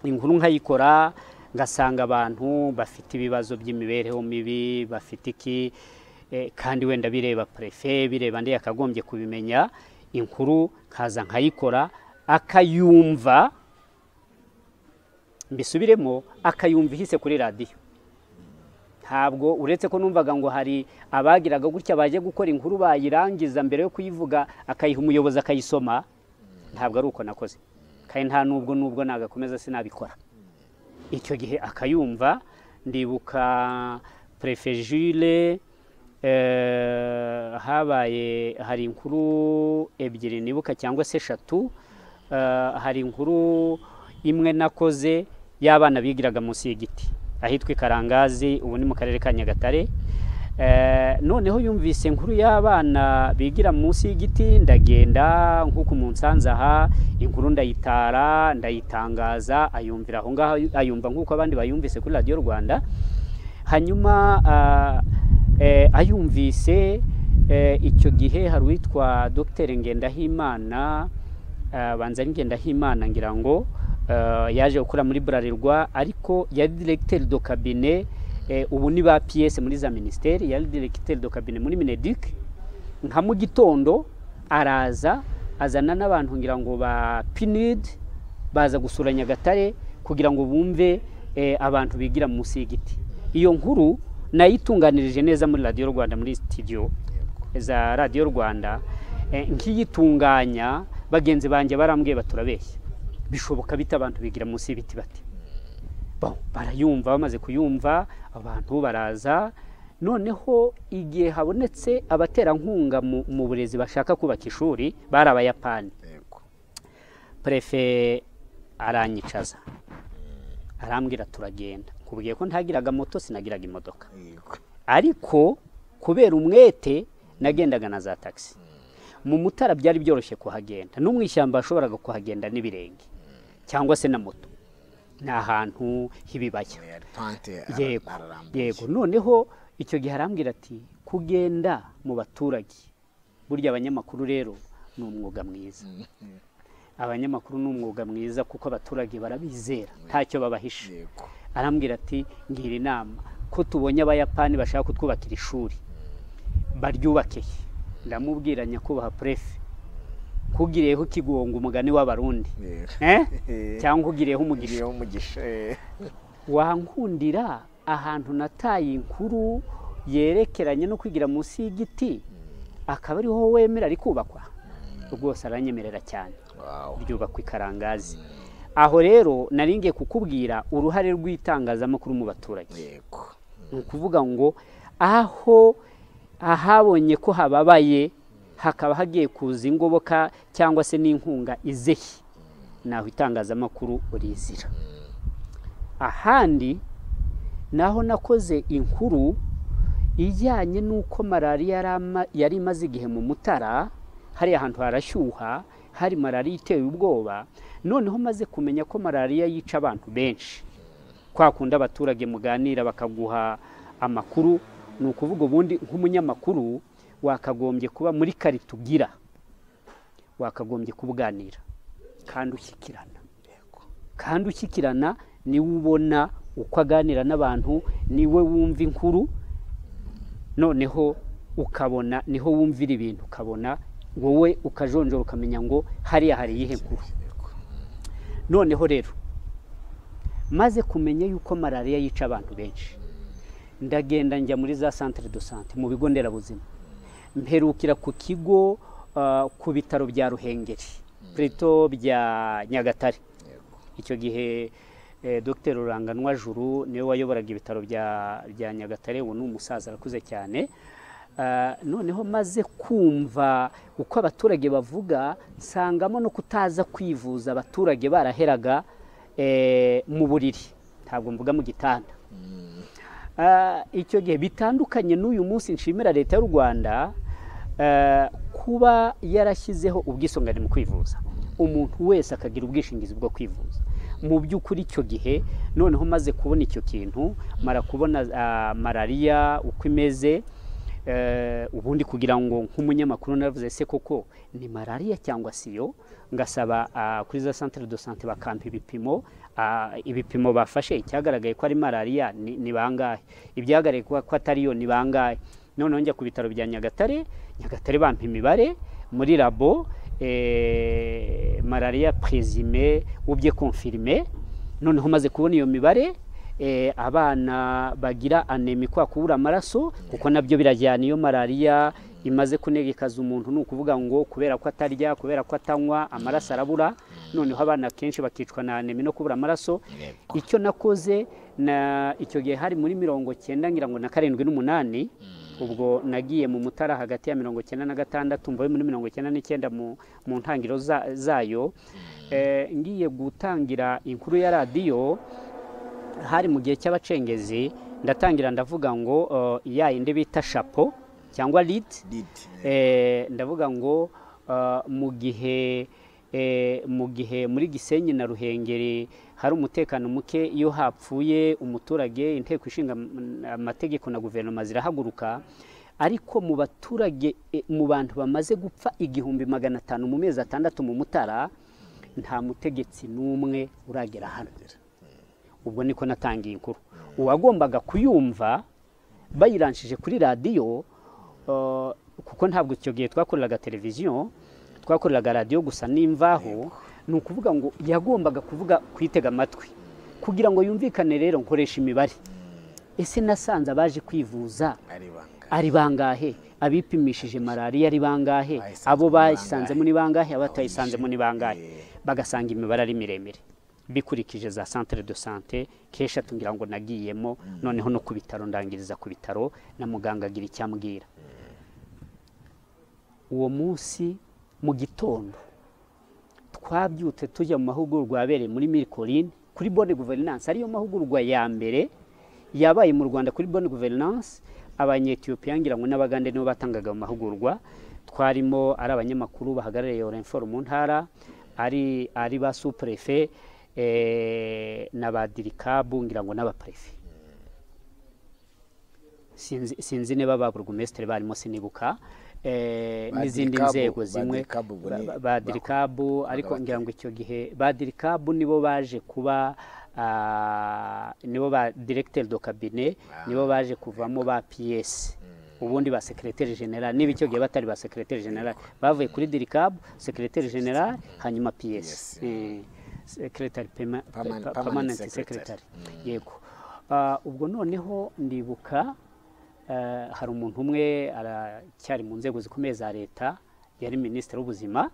inkuru nkayikora ngasanga abantu bafite ibibazo by'imibereho mibi bafite iki eh, kandi wenda bireba prefe bireba ndi yakagombye kubimenya inkuru nkaza nkayikora akayumva mbisubiremo akayumva ihise kuri radiyo ntabwo uretse ko numvaga ngo hari abagiraga gutya baje gukora inkuru bayirangiza mbere yo kuyivuga akayiha umuyobozi akayisoma ntabwo ari uko nakoze kandi nta nubwo nubwo nagakomeza sinabikora icyo gihe akayumva ndibuka prefe Jules, eh, habaye hari inkuru ebyiri nibuka cyangwa se eshatu eh, hari inkuru imwe nakoze y'abana bigiraga munsi y'igiti ahitwa ikarangazi ubu ni mu karere ka nyagatare Eh, noneho yumvise inkuru y'abana bigira munsi y'igiti ndagenda nk'uko mu nsanze aha inkuru ndayitara ndayitangaza ayumvira aho ngaho ayumva nk'uko abandi bayumvise kuri radiyo rwanda hanyuma ah, eh, ayumvise eh, icyo gihe hari uwitwa dr ngendahimana ah, banza ari ngendahimana ngira ngo ah, yaje gukora muri burarirwa ariko yari directeur do cabinet eh, ubu ni ba ps muri za minisiteri yari directeur do cabinet muri mineduc nka mu gitondo araza azana n'abantu ngira ngo ba pinid baza gusura Nyagatare kugira ngo bumve eh, abantu bigira munsi y'igiti iyo nkuru nayitunganirije neza muri radiyo rwanda muri sitidiyo za radiyo rwanda Eh, nkiyitunganya bagenzi banjye barambwiye baturabeshya bishoboka bita abantu bigira munsi y'ibiti bati Ba- barayumva bamaze kuyumva abantu baraza noneho igihe habonetse abaterankunga mu- mu burezi bashaka kubaka ishuri bari abayapani yego prefe aranyicaza arambwira turagenda nkubwiye ko ntagiraga moto sinagiraga imodoka yego ariko kubera umwete nagendaga na za tagisi mu mutara byari byoroshye kuhagenda no mu ishyamba washoboraga kuhagenda n'ibirenge cyangwa se na moto ni ahantu h'ibibaya Yari pante ara- yego ararambuye. yego noneho icyo gihe arambwira ati kugenda mu baturage burya abanyamakuru rero ni umwuga mwiza abanyamakuru ni umwuga mwiza kuko abaturage barabizera ntacyo babahisha yego arambwira ati ngira inama ko tubonye abayapani bashaka kutwubakira ishuri baryubakeye ndamubwira nyakubahwa purefe nkugiriyeho ikigongo umugani w'abarundi yego Eh? Eh. cyangwa nkugiriyeho umugisha iriho umugisha eh. wankundira ahantu nataye inkuru yerekeranye no kwigira munsi y'igiti akaba ariho wemera rikubakwa rwose aranyemerera cyane Wow. ryubakwa ikarangazi aho rero nari ngiye kukubwira uruhare rw'itangazamakuru mu baturage yego ni ukuvuga ngo aho ahabonye ko hababaye hakaba hagiye kuza ingoboka cyangwa se n'inkunga izehe naho itangazamakuru rizira ahandi naho nakoze inkuru ijyanye n'uko malariya yari ama- yari imaze igihe mu mutara hariya ahantu harashyuha hari malariya iteye ubwoba noneho maze kumenya ko malariya yica abantu benshi kwa kundi abaturage muganira bakaguha amakuru ni ukuvuga ubundi nk'umunyamakuru wakagombye kuba muri kari tugira wakagombye kubuganira kandi ushyikirana kandi ushyikirana niwe ubona uko aganira n'abantu niwe wumva inkuru noneho ukabona niho wumvira ibintu ukabona wowe ukajonjora ukamenya ngo hariya hari iyihe nkuru noneho rero maze kumenya yuko malariya yica abantu benshi ndagenda njya muri za santire do sante mu bigo nderabuzima mperukira ku kigo ah, ku bitaro bya ruhengeri plito bya nyagatare icyo gihe eh, dr ruranganwa juru niwe wayoboraga ibitaro bya bya nyagatare ubu ni umusaza arakuze cyane Ah, noneho maze kumva uko abaturage bavuga nsangamo no kutaza kwivuza abaturage baraheraga eh, mu buriri ntabwo mvuga mu gitanda Ah, icyo gihe bitandukanye n'uyu munsi nshimira leta y'u rwanda eh, kuba yarashyizeho ubwisungane mu kwivuza umuntu wese akagira ubwishingizi bwo kwivuza mu by'ukuri icyo gihe noneho maze kubona icyo kintu mara kubona ah, malariya uko imeze eh, ubundi kugira ngo nk'umunyamakuru navuze se koko ni malariya cyangwa si yo ngasaba ah, kuri za centre de sante bakampa ibipimo ah, ibipimo bafashe icyagaragaye ko ari malariya ni ni bangahe ibyagaragaye ko ko atari yo ni bangahe noneho njya ku bitaro bya nyagatare nyagatare bampa imibare muri labo eh, malariya prezime ubye confirme noneho maze kubona iyo mibare eh, abana bagira anemi kwa kubura amaraso kuko nabyo birajyana iyo malariya imaze kunegekaza umuntu ni ukuvuga ngo kubera ko atarya kubera ko atanywa amaraso arabura noneho abana kenshi bakicwa na anemi no kubura amaraso Yego. icyo nakoze na icyo gihe hari muri mirongo cyenda ngira ngo na karindwi n'umunani ubwo nagiye mu mutara hagati ya mirongo cyenda na gatandatu mbaye muri mirongo cyenda n'icyenda mu, mu ntangiriro za, zayo eh, ngiye gutangira inkuru ya radiyo hari mu gihe cy'abacengezi ndatangira ndavuga ngo uh, ya yindi bita shapo cyangwa lid Did. eh, ndavuga ngo uh, mu gihe eh, mu gihe muri gisenyi na ruhengeri hari umutekano muke iyo hapfuye umuturage inteko ishinga am- amategeko na guverinoma zirahaguruka ariko mu baturage eh, mu bantu bamaze gupfa igihumbi magana atanu mu mezi atandatu mu mutara nta mutegetsi n'umwe uragera hano ubwo niko natangiye inkuru uwagombaga kuyumva bayiranshije kuri radiyo eh, kuko ntabwo icyo gihe twakoreraga televiziyo twakoreraga radiyo gusa n'imvaho ni ukuvuga ngo yagombaga kuvuga kuyitega amatwi kugira ngo yumvikane rero nkoresha imibare ese nasanze abaje kwivuza ari ibanga ari bangahe abipimishije malariya ari bangahe Abayisanzemo ni abo bayisanzemo bangahe? ni bangahe abatayisanzemo ni bangahe Eh. bagasanga imibare ari miremire bikurikije za centre de santé kenshi atubwira ngo nagiyemo noneho no ku bitaro ndangiriza ku bitaro na muganga agira icyo ambwira uwo munsi mu gitondo twabyutse tujya mu mahugurwa yabereye muri mirikorine kuri bonne guverinance ariyo mahugurwa ya mbere yabaye mu rwanda kuri bonne guverinance abanyetiyopiya ngira ngo n'abagande nibo batangaga mu mahugurwa twarimo ari abanyamakuru bahagarariye orenforo mu ntara ari ari ba supurefe eh, na ba dirikabu ngira ngo n'abaparefe sinzi sinzi niba ba burugumesitiri barimo sinibuka eh, Ba n'izindi Dirikabu- nzego ba zimwe Dirikabu ubwo ba- ni- ba- ba dirikabu ariko bati- ngira ngo icyo gihe ba dirikabu nibo baje kuba ah, nibo ba directeur do cabinet nibo baje kuvamo ba PS ubundi ba secrétaire general niba icyo gihe batari ba secrétaire general bavuye kuri dirikabu secrétaire general hanyuma PS Yes. Eh, secretary perma- Permanent- permanent pa- permanent secretary. secretary yego Ah, ubwo noneho ndibuka eh, hari umuntu umwe aracyari mu nzego zikomeye za leta yari minisitiri w'ubuzima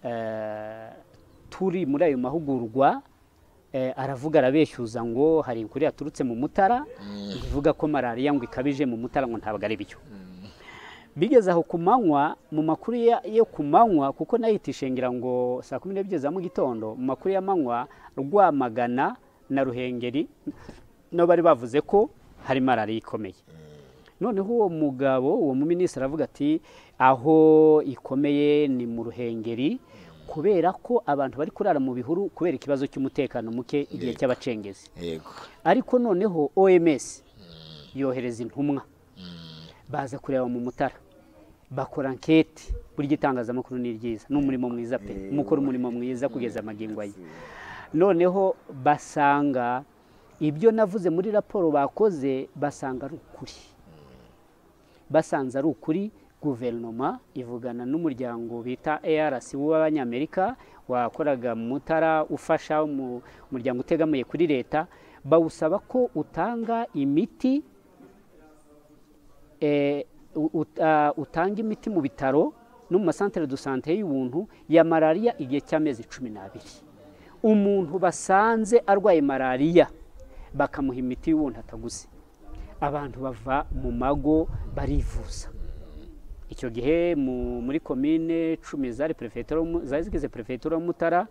eh, turi muri ayo mahugurwa eh, aravuga arabeshyuza ngo hari inkuru yaturutse mu mutara ivuga ko malariya ngo ikabije mu mutara ngo ntabwo ari byo bigeze aho ku manywa mu makuru ya- yo ku manywa kuko nayitishe ngira ngo saa kumi n'ebyiri za mu gitondo mu makuru y'amanywa rwamagana na ruhengeri nabo bari bavuze ko hari malariya ikomeye noneho uwo mugabo uwo muminisitiri aravuga ati aho ikomeye ni mu ruhengeri kubera ko abantu bari kurara mu bihuru kubera ikibazo cy'umutekano muke igihe Yego. cy'abacengezi yego ariko noneho oms yohereza intumwa baza kureba mu mutara bakora anketi buri gitangazamakuru ni ryiza ni umurimo mwiza pe mukora umurimo mwiza kugeza amagingo ye noneho basanga ibyo navuze muri raporo bakoze basanga ari ukuri basanze ari ukuri guverinoma ivugana n'umuryango bita arc w'abanyamerika wakoraga mu mutara ufasha mu muryango utegamiye kuri leta bawusaba ko utanga imiti eh, u- ut- ah, utanga imiti mu bitaro no mu masantere do sante y'ubuntu ya malariya igihe cy'amezi cumi n'abiri umuntu basanze arwaye malariya bakamuha imiti y'ubuntu ataguze abantu bava mu mago barivuza icyo gihe mu- muri komine cumi zari perefegitura y'Umu- zari zigize perefegitura y'umutara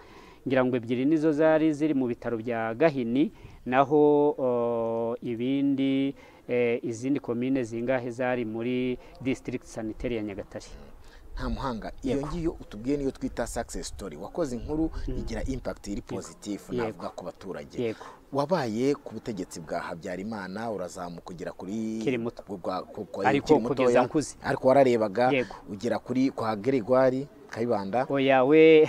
ngira ngo ebyiri nizo zari ziri mu bitaro bya gahini naho oh, ibindi eh, izindi komine zingahe zari muri district sanitaire ya nyagatare nta muhanga iyo ngiyo utubwiye niyo twita success story wakoze inkuru igira impact iri positif navuga ku baturage yego wabaye ku butegetsi bwa Habyarimana urazamuka ugera kuri Ukiri muto. ku- kwa- ku- kwa- Ariko ukiri mutoya, kugeza nkuze. ariko wararebaga Yego. ugera kuri kwa Gregoire Kayibanda oya we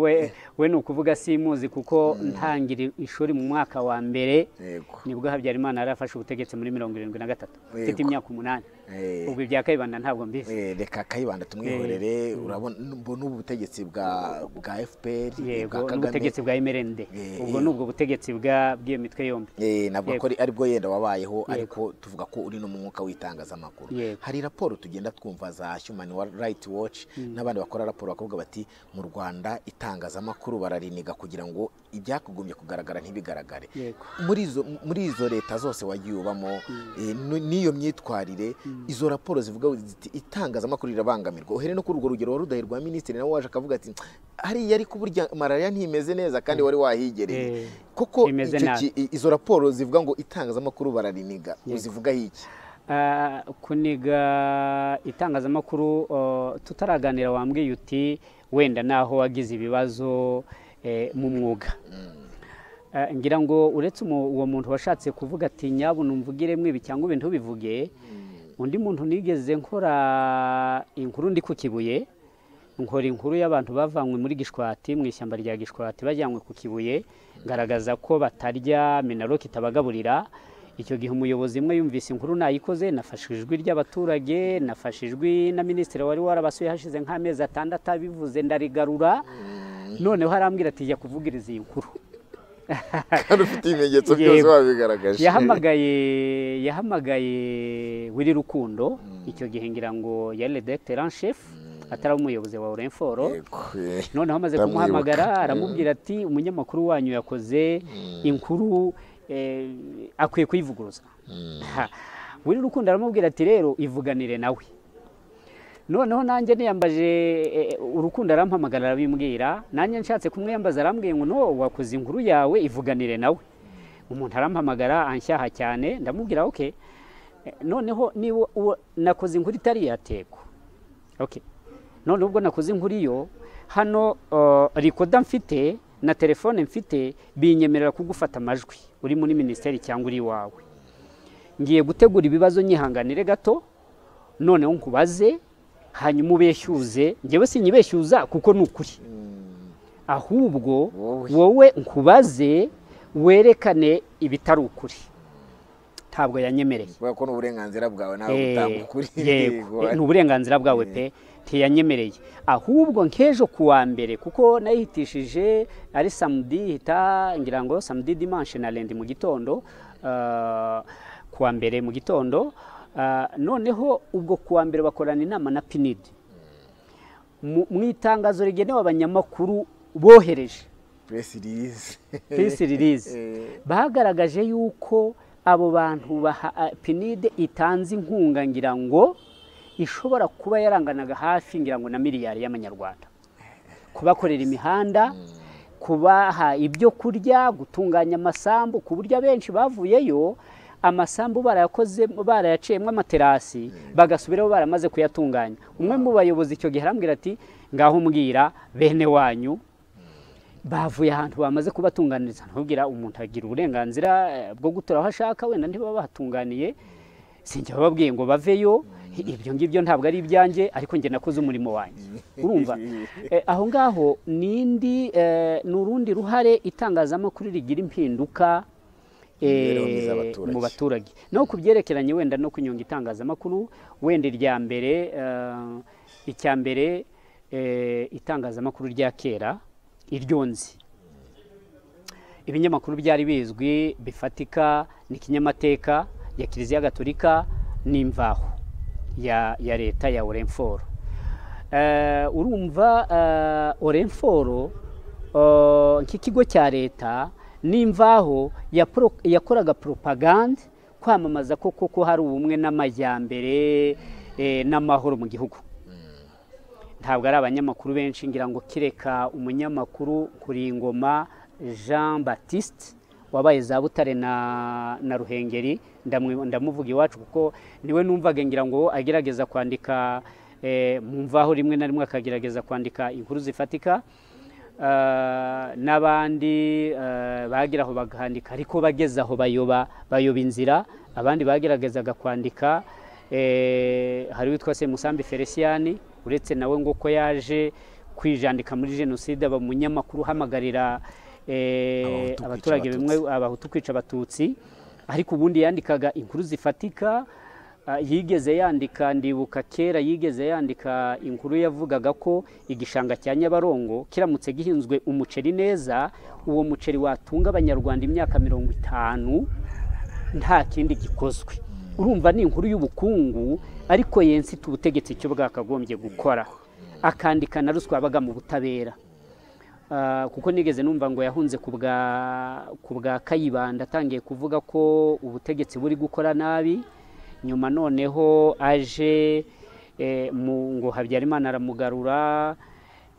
we we ni ukuvuga simuzi kuko ntangira ishuri mu mwaka wa mbere yego nibwo habyarimana yari afashe ubutegetsi muri mirongo irindwi na gatatu mfite Yego. imyaka umunani Eh. ubwo ibya kayibanda ntabwo mbizi Eh, reka kayibanda tumwihorere urabona mbona ubutegetsi bwa bwa FPR bwa yego Kagame n'ubutegetsi bwa mrnd Eh, ubwo eh. ni ubwo butegetsi bwa- bw'iyo mitwe yombi Eh, ntabwo Yego. ko ari- aribwo yenda wabayeho ariko tuvuga ko uri no mu mwuka w'itangazamakuru Yego. hari raporo tugenda twumva za human right watch n'abandi bakora raporo bakavuga bati mu rwanda itangazamakuru barariniga kugira ngo ibyakugombye kugaragara ntibigaragare Yego. muri izo muri izo leta zose wagiye ubamo eh, n- n'iyo myitwarire izo raporo zivuga ziti itangazamakuru rirabangamirwa uhere no kuri urwo rugero wari udahe rwa minisitiri nawe waje akavuga ati hariya ariko burya malariya ntimeze neza kandi wari wahigereye Eh, koko imeze icyo nabi. ki- i- izo raporo zivuga ngo itangazamakuru barariniga uzivugaho iki Ah, kuniga itangazamakuru oh, tutaraganira wambwiye uti wenda naho wagize ibibazo eh, mu mwuga Ah, ngira ngo uretse umu- uwo muntu washatse kuvuga ati nyabuna umvugire mwibi cyangwa ibintu bivuge undi muntu nigeze nkora inkuru ndi ku kibuye nkora inkuru y'abantu bavanywe muri gishwati mu ishyamba rya gishwati bajyanywe ku kibuye ngaragaza ko batarya minaloc itabagaburira icyo gihe umuyobozi umwe yumvise inkuru nayikoze nafashe ijwi ry'abaturage nafashe ijwi na minisitiri wari warabasuye hashize nk'amezi atandatu abivuze ndarigarura noneho arambwira ati jya kuvugiriza iyi nkuru kandi ufite ibimenyetso byose Yego. wabigaragaje yahamagaye yahamagaye wiri rukundo icyo gihe ngira ngo yari redegiteri en chef atari umuyobozi wa orenforo Yego, eh. noneho amaze Ndamwibuka. kumuhamagara Mm. aramubwira ati umunyamakuru wanyu yakoze inkuru eh, akwiye kuyivuguruza Ha. wiri rukundo aramubwira ati rero ivuganire nawe noneho nanjye niyambaje eh, urukundo arampamagara arabimbwira nanjye nshatse kumwiyambaza arambwiye ngo no wakoze inkuru yawe ivuganire nawe umuntu arampamagara anshyaha cyane ndamubwira oke noneho niba uwo- nakoze inkuru itari yatego oke none ubwo nakoze inkuru iyo hano uh, rikoda mfite na telefone mfite binyemerera kugufata amajwi uri muri minisiteri cyangwa uri iwawe ngiye gutegura ibibazo nyihanganire gato noneho nkubaze hanyuma ubeshyuze njyewe sinyibeshyuza kuko ni ukuri ahubwo Wowe. wowe nkubaze werekane ibitari ukuri ntabwo yanyemereye kubera ko n'uburenganzira bwawe nawe Eh, butanga ukuri yego Yego. ni uburenganzira bwawe pe ntiyanyemereye ahubwo nk'ejo ku wa mbere kuko nayihitishije ari samedi hita ngira ngo samedi dimanche na rendi mu gitondo ah, ku wa mbere mu gitondo ah, noneho ubwo ku wa mbere bakorana inama na pinidi mu mu itangazo rigenewe abanyamakuru bohereje press release pisi ririzi Eh. bagaragaje yuko abo bantu baha a- pinide itanze inkunga ngira ngo ishobora kuba yaranganaga hafi ngira ngo na miliyari y'amanyarwanda kubakorera imihanda kubaha ibyo kurya gutunganya amasambu ku buryo abenshi bavuyeyo amasambu barayakoze barayaciyemo amaterasi bagasubiraho baramaze kuyatunganya umwe mu bayobozi icyo gihe arambwira ati ngaho mbwira bene wanyu bavuye ahantu bamaze kubatunganiriza ntubwira umuntu agira uburenganzira eh, bwo gutura aho ashaka wenda ntiba bahatunganiye sinjya bababwiye ngo baveyo ibyo ngibyo ntabwo ari ibyanjye ariko njye nakoze umurimo wanjye urumva Eh, aho ngaho n'indi eh, ni urundi ruhare itangazamakuru rigira impinduka eh, Imibereho myiza y'abaturage. mu baturage no ku byerekeranye wenda no kunyonga itangazamakuru wenda irya mbere eh, icya mbere eh, itangazamakuru rya kera iryonzi ibinyamakuru byari bizwi bifatika ni kinyamateka ya kiliziya gatolika n'imvaho ya, ya leta ya orenforo Eh, urumva eh, orenforo eh, nk'ikigo cya leta n'imvaho yapro- yakoraga propagande kwamamaza ko koko hari ubumwe n'amajyambere eh, n'amahoro mu gihugu ntabwo ari abanyamakuru benshi ngira ngo kireka umunyamakuru kuringoma jean batiste wabaye za butare na, na ruhengeri ndamwi- ndamuvuga iwacu kuko niwe numvaga ngira ngo agerageza kwandika eh, mu mvaho rimwe na rimwe akagerageza kwandika inkuru zifatika Ah, n'abandi eh, bagera aho bakandika ariko bageze aho bayoba bayoba inzira abandi bageragezaga kwandika eh, hari witwa Semusambi Feliciani uretse nawe ngo ko yaje kwijandika muri jenoside aba umunyamakuru uhamagarira eh, Abahutu kwica abaturage Abatutsi. bimwe abahutu kwica abatutsi ariko ubundi yandikaga inkuru zifatika ah, yigeze yandika ndibuka kera yigeze yandika inkuru yavugaga ko igishanga cya nyabarongo kiramutse gihinzwe umuceri neza uwo muceri watunga abanyarwanda imyaka mirongo itanu nta kindi gikozwe urumva ni inkuru y'ubukungu ariko yensita ubutegetsi icyo bwakagombye gukora akandika na ruswa yabaga mu butabera Ah, kuko nigeze numva ngo yahunze ku bwa ku bwa kayibanda atangiye kuvuga ko ubutegetsi buri gukora nabi nyuma noneho aje eh, mu- ngo habyarimana aramugarura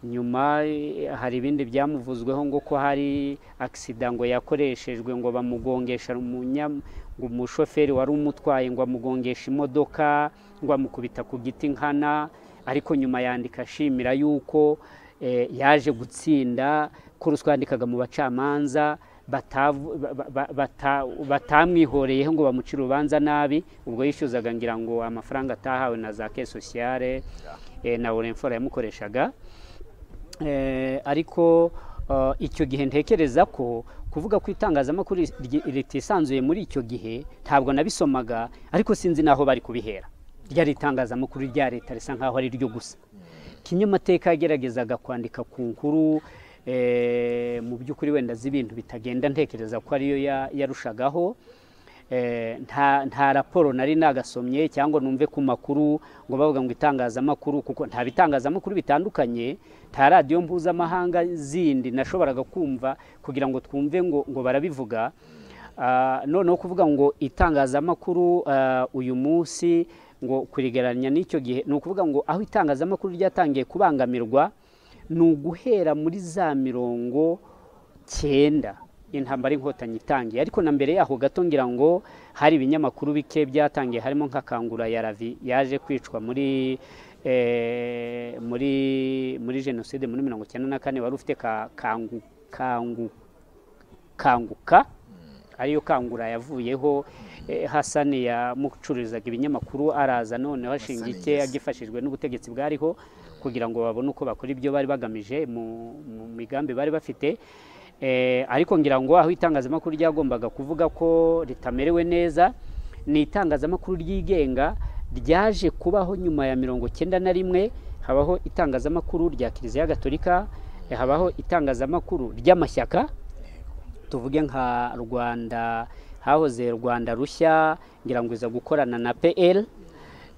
nyuma eh, hari ibindi byamuvuzweho ngo ko hari agisida ngo yakoreshejwe ngo bamugongesha umunya ngo umushoferi wari umutwaye ngo amugongeshe imodoka ngo amukubita ku giti nkana ariko nyuma yandika ashimira yuko eh, yaje gutsinda ko ruswa yandikaga mu bacamanza batavu- ba- ba- bata- batamwihoreyeho ngo bamucire urubanza nabi ubwo yishyuzaga ngira ngo amafaranga atahawe na za ke sosiyale eh, na orenfora yamukoreshaga Eh, ariko eh, icyo gihe ntekereza ko kuvuga ko itangazamakuru ri- ritisanzuye muri icyo gihe ntabwo nabisomaga ariko sinzi n'aho bari kubihera ryari itangazamakuru rya leta risa nk'aho ari ryo gusa kinyamateka yageragezaga kwandika ku nkuru eh, mu by'ukuri wenda azi ibintu bitagenda ntekereza ko ariyo ya- yarushagaho Eh, nta nta raporo nari nagasomye cyangwa numve ku makuru ngo bavuga ngo itangazamakuru kuko nta bitangazamakuru bitandukanye nta radiyo mpuzamahanga zindi nashoboraga kumva kugira ngo twumve ngo ngo barabivuga Ah, noneho kuvuga ngo itangazamakuru ah, uyu munsi ngo kurigeranya n'icyo gihe ni ukuvuga ngo aho itangazamakuru ryatangiye kubangamirwa ni uguhera muri za mirongo cyenda intambara inkotanyi itangiye ariko na mbere yaho gato ngira ngo hari ibinyamakuru bike byatangiye harimo nka kangura ya ravi yaje kwicwa muri eh, muri muri jenoside muri mirongo icyenda na kane wari ufite ka, kangu, kangu, kanguka ariyo kangura yavuyeho eh, hasani yamucururizaga ibinyamakuru araza noneho ashinga Hasani, ike yes. agifashijwe n'ubutegetsi bwariho kugira ngo babone uko bakora ibyo bari bagamije mu mu migambi bari bafite Eh, ariko ngira ngo aho itangazamakuru ryagombaga kuvuga ko ritamerewe neza ni itangazamakuru ryigenga ryaje kubaho nyuma ya mirongo cyenda na rimwe habaho itangazamakuru rya kiliziya gatolika eh, habaho itangazamakuru ry'amashyaka tuvuge nka rwanda hahoze rwanda rushya ngira ngo iza gukorana na pl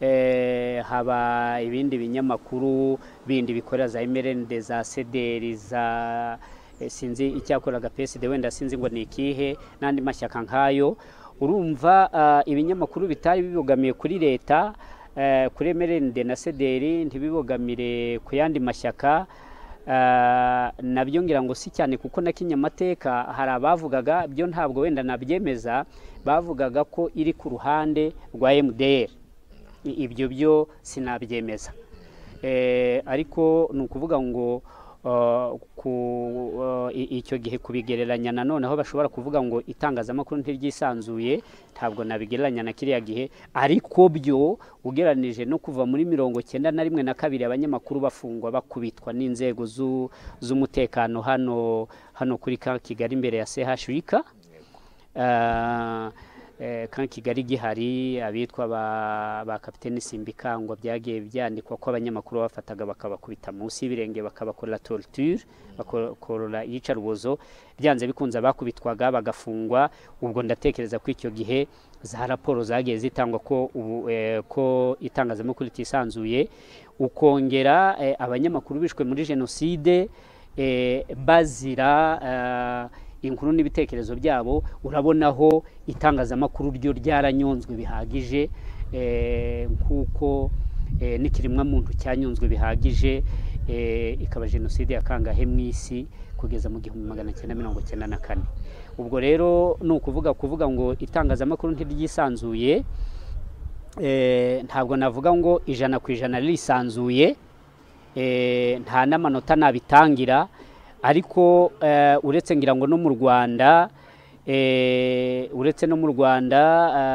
eh, haba ibindi binyamakuru bindi bikorera za emerende za sederi za eh, sinzi icyakoraga psd wenda sinzi ngo ni ikihe n'andi mashyaka nkayo urumva ah, ibinyamakuru bitari bibogamiye kuri leta eh, kuri emerende na sederi ntibibogamire ku yandi mashyaka Ah, nabyo ngira ngo si cyane kuko na kinyamateka hari abavugaga byo ntabwo wenda nabyemeza bavugaga ko iri ku ruhande rwa MDR I- ibyo byo sinabyemeza Eh, ariko ni ukuvuga ngo ah, ku ah, i- icyo gihe kubigereranya na none aho bashobora kuvuga ngo itangazamakuru ntiryisanzuye ntabwo nabigereranya na kiriya gihe ariko byo ugeranije no kuva muri mirongo cyenda na rimwe na kabiri abanyamakuru bafungwa bakubitwa n'inzego z'u- z'umutekano hano hano kuri ka kigali imbere ya sehashwika Ah, eh, kan kigali gihari abitwa ba, ba kapiteni simbikangwa byagiye byandikwa ko abanyamakuru bafataga bakabakubita munsi y'ibirenge bakabakorera torture bakakorora iyicarubozo byanze bikunze abakubitwaga bagafungwa ubwo ndatekereza ko icyo gihe za raporo zagiye zitangwa ko, ubu, eh, ko itangazamakuru ritisanzuye ukongera eh, abanyamakuru bishwe muri jenoside eh, bazira eh, inkuru n'ibitekerezo byabo urabonaho itangazamakuru ryo ryaranyonzwe bihagije eh, nk'uko eh, n'ikiremwamuntu cyanyonzwe bihagije eh, ikaba jenoside yakangahe mu isi kugeza mu gihumbi magana cyenda mirongo cyenda na kane ubwo rero ni ukuvuga kuvuga ngo itangazamakuru ntiryisanzuye eh, ntabwo navuga ngo ijana ku ijana ririsanzuye eh, nta n'amanota nabitangira ariko eh, uretse ngira ngo no mu rwanda eh, uretse no mu rwanda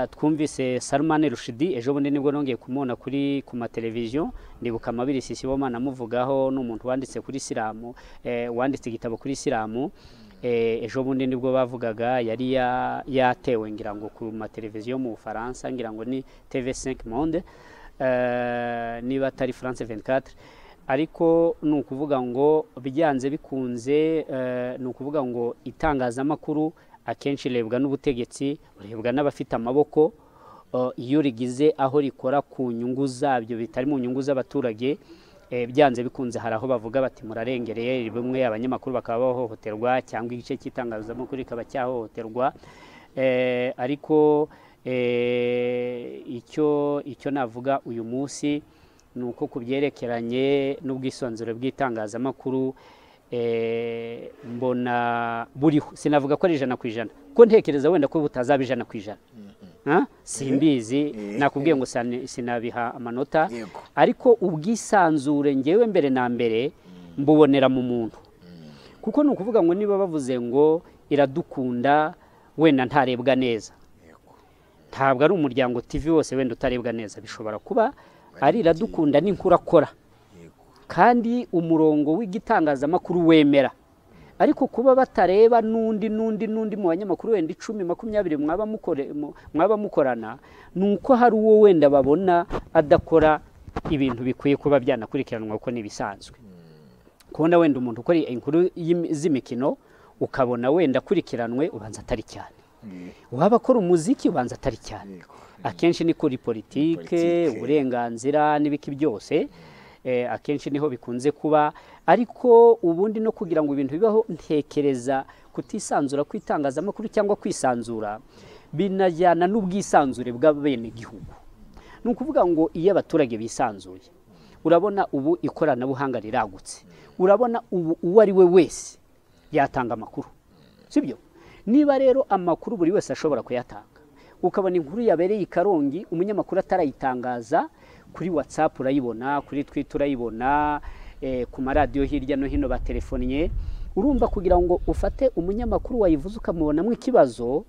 eh, twumvise sarumani rushidi ejo bundi nibwo nongeye kumubona kuri ku mateleviziyo ndibuka amabiri sisibomana amuvugaho ni umuntu wanditse kuri isilamu eh, wanditse igitabo kuri isilamu eh, ejo bundi nibwo bavugaga yari ya- yatewe ngira ngo ku mateleviziyo mu bufaransa ngira ngo ni tv5 monde eh, niba atari france 24 ariko ni ukuvuga ngo byanze bikunze eh, ni ukuvuga ngo itangazamakuru akenshi rebwa n'ubutegetsi rebwa n'abafite amaboko eh, iyo rigize aho rikora ku nyungu zabyo bitari mu nyungu z'abaturage eh, byanze bikunze hari aho bavuga bati murarengereye bimwe abanyamakuru bakaba bahohoterwa cyangwa igice cy'itangazamakuru kikaba cyahohoterwa Eh, ariko eh, icyo icyo navuga uyu munsi ni uko ku byerekeranye n'ubwisanzure bw'itangazamakuru eh, mbona buriho sinavuga ko ari ijana ku ijana ko ntekereza wenda ko butazaba ijana ku ijana Ah, simbizi Eh. nakubwiye ngo sani- sinabiha amanota Yego. ariko ubwisanzure ngewe mbere na mbere mbubonera mu muntu kuko ni ukuvuga ngo niba bavuze ngo iradukunda wenda ntarebwa neza Yego. ntabwo ari umuryango TV wose wenda utarebwa neza bishobora kuba ari iradukunda n'inkuru akora Yego. kandi umurongo w'igitangazamakuru wemera ariko kuba batareba n'undi n'undi n'undi mu banyamakuru wenda icumi makumyabiri mwaba mukore- mu- mwaba mukorana ni uko hari uwo wenda babona adakora ibintu bikwiye kuba byanakurikiranwa kuko ni ibisanzwe kubona wenda umuntu ukora inkuru y'imi- z'imikino ukabona wenda akurikiranwe ubanza atari cyane waba akora umuziki ubanza atari cyane akenshi ni kuri politike Politike. uburenganzira n'ibiki byose eh, akenshi niho bikunze kuba ariko ubundi no kugira ngo ibintu bibaho ntekereza kutisanzura kw'itangazamakuru cyangwa kwisanzura binajyana n'ubwisanzure bw'abenegihugu ni ukuvuga ngo iyo abaturage bisanzuye urabona ubu ikoranabuhanga riragutse urabona ubu uwo ari we wese yatanga amakuru sibyo niba rero amakuru buri wese ashobora kuyatanga ukabona inkuru yabereye i karongi umunyamakuru atarayitangaza kuri watsapu urayibona kuri twita urayibona eh, ku maradiyo hirya no hino baterefonnye urumva kugira ngo ufate umunyamakuru wayivuze ukamubonamo ikibazo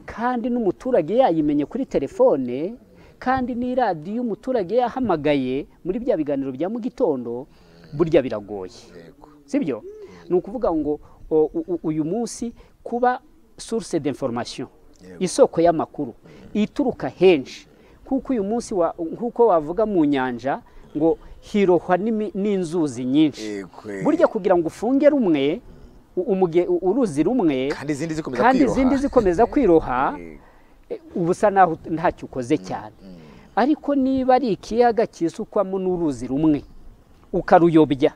kandi n'umuturage yayimenye kuri telefone kandi n'iradiyo umuturage yahamagaye muri bya biganiro bya mu gitondo burya biragoye Yego. sibyo ni ukuvuga ngo o, u- u- uyu munsi kuba source d'information Yego. isoko y'amakuru ituruka henshi kuko uyu munsi wa- nk'uko wavuga mu nyanja ngo hirohwa n'imi- n'inzuzi nyinshi Yego, yego. burya kugira ngo ufunge rumwe u- umuge- u- uruzi rumwe Kandi izindi zikomeza kandi kwiroha. izindi zikomeza kwiroha Yego. eh, uba usa naho ut- ntacyo ukoze cyane ariko niba ari ikiyaga cyisukwamo n'uruzi rumwe ukaruyobya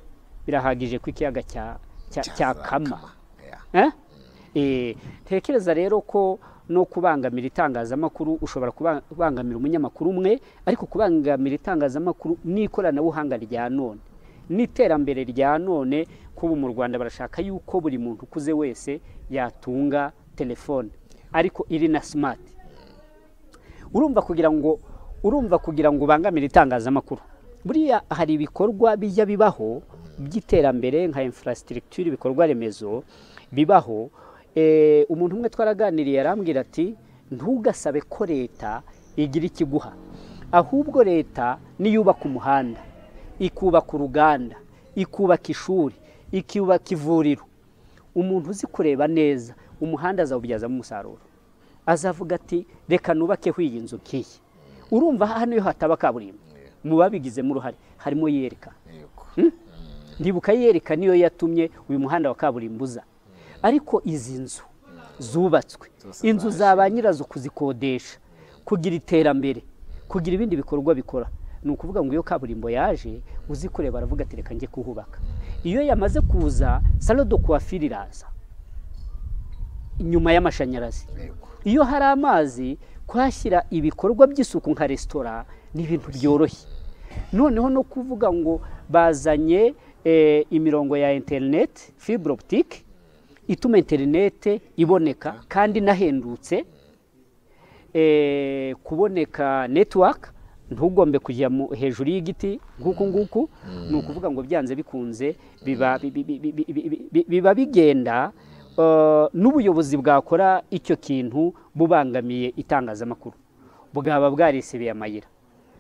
birahagije ko ikiyaga cya- cya- cyakama Yeah. Eh? Eh, tekereza rero ko no kubangamira itangazamakuru ushobora kuba- kubangamira umunyamakuru umwe ariko kubangamira itangazamakuru n'ikoranabuhanga rya none n'iterambere rya none kuba mu rwanda barashaka yuko buri muntu ukuze wese yatunga telefone ariko iri na simati urumva kugira ngo urumva kugira ngo ubangamire itangazamakuru buriya hari ibikorwa bijya bibaho by'iterambere nka infrastructure ibikorwa remezo bibaho Eh, umuntu umwe twaraganiriye arambwira ati ntugasabe ko leta igira ikiguha ahubwo leta niyo yubaka umuhanda ikubaka uruganda ikubaka ishuri ikubaka ivuriro umuntu uzi kureba neza umuhanda azawubyazamo umusaruro azavuga ati reka nubakeho iyi nzu nk'iyi urumva hano iyo hataba kaburimbo mu babigizemo uruhare harimo yereka Yego. ndibuka yereka niyo yatumye uyu muhanda wa kaburimbo uza ariko izi nzu zubatswe Zose inzu za ba nyirazo kuzikodesha kugira iterambere kugira ibindi bikorwa bikora ni ukuvuga ngo iyo kaburimbo yaje uzi kureba aravuga ati reka njye kuhubaka iyo yamaze kuza salo do kuwafiri iraza inyuma y'amashanyarazi Yego. iyo hari amazi kuhashyira ibikorwa by'isuku nka resitora ni ibintu byoroshye noneho no kuvuga ngo bazanye eh, imirongo ya interineti fibure oputike ituma interineti iboneka kandi inahendutse eh, kuboneka netiwaka ntugombe kujya mu- hejuru y'igiti nk'uku nguku ni ukuvuga ngo byanze bikunze biba bi- bi- bi- bi- bi- bi- bi- biba bigenda eh, n'ubuyobozi bwakora icyo kintu bubangamiye itangazamakuru bwaba bwarisebeye amayira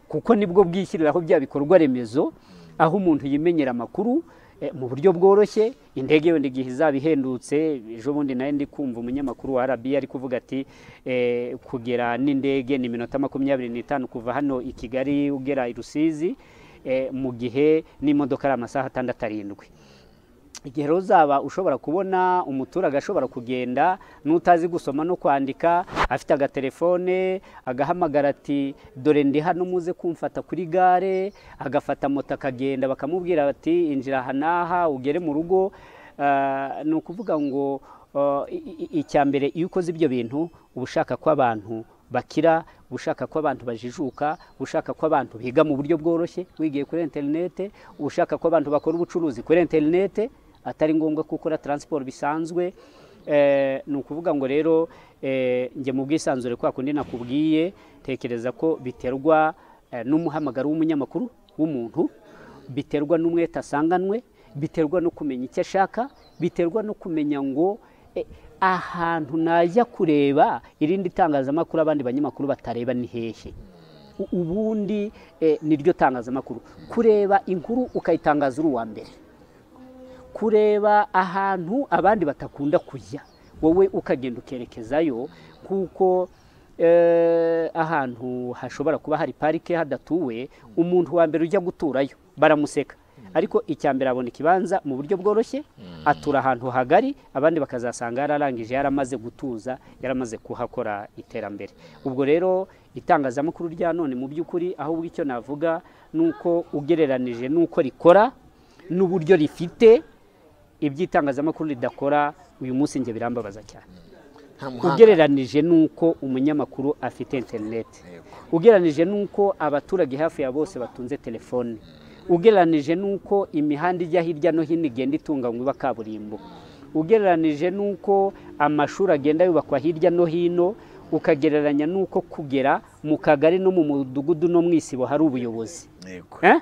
kuko nibwo bwishyiriraho bya bikorwa remezo aho umuntu yimenyera amakuru eh, mu buryo bworoshye indege yenda igihe izaba ihendutse ejo bundi nayo ndi kumva umunyamakuru wa RBA ari kuvuga ati eh, kugera n'indege ni iminota makumyabiri n'itanu kuva hano i Kigali ugera i Rusizi eh, mu gihe n'imodoka ari amasaha atandatu arindwi igihe rero uzaba ushobora kubona umuturage ashobora kugenda n'utazi gusoma no kwandika afite agatelefone agahamagara ati dore ndi hano muze kumfata kuri gare agafata moto akagenda bakamubwira bati injira aha n'aha ugere mu rugo Ah, ni ukuvuga ngo ah, i- i- icya mbere iyo ukoze ibyo bintu uba ushaka ko abantu bakira uba ushaka ko abantu bajijuka uba ushaka ko abantu biga mu buryo bworoshye wigiye kuri interinete uba ushaka ko abantu bakora ubucuruzi kuri interinete atari ngombwa ko ukora taransiporo bisanzwe Eh, ni ukuvuga ngo rero eh, njye mu bwisanzure kwa kundi nakubwiye tekereza ko biterwa eh, n'umuhamagaro w'umunyamakuru w'umuntu biterwa n'umwete asanganwe biterwa no kumenya icyo ashaka biterwa no kumenya ngo eh, ahantu najya kureba irindi tangazamakuru abandi banyamakuru batareba ni hehe U- ubundi eh, niryo tangazamakuru kureba inkuru ukayitangaza uri uwa mbere kureba ahantu abandi batakunda kujya wowe ukagenda ukerekezayo kuko eh, ahantu hashobora kuba hari parike hadatuwe umuntu wa mbere ujya guturayo baramuseka ariko icya mbere abona ikibanza mu buryo bworoshye atura ahantu hagari abandi bakazasanga yararangije yaramaze gutuza yaramaze kuhakora iterambere ubwo rero itangazamakuru rya none mu by'ukuri ahubwo icyo navuga ni uko ugereranije n'uko rikora n'uburyo rifite iby'itangazamakuru ridakora uyu munsi njye birambabaza cyane nta muhanga ugereranije n'uko umunyamakuru afite interineti ugereranije n'uko abaturage hafi ya bose batunze telefone ugereranije n'uko imihanda ijya hirya no hino igenda itunganywa iba kaburimbo ugereranije n'uko amashuri agenda yubakwa hirya no hino ukagereranya n'uko kugera mu kagari no mu mudugudu no mu isibo hari ubuyobozi yego Eh?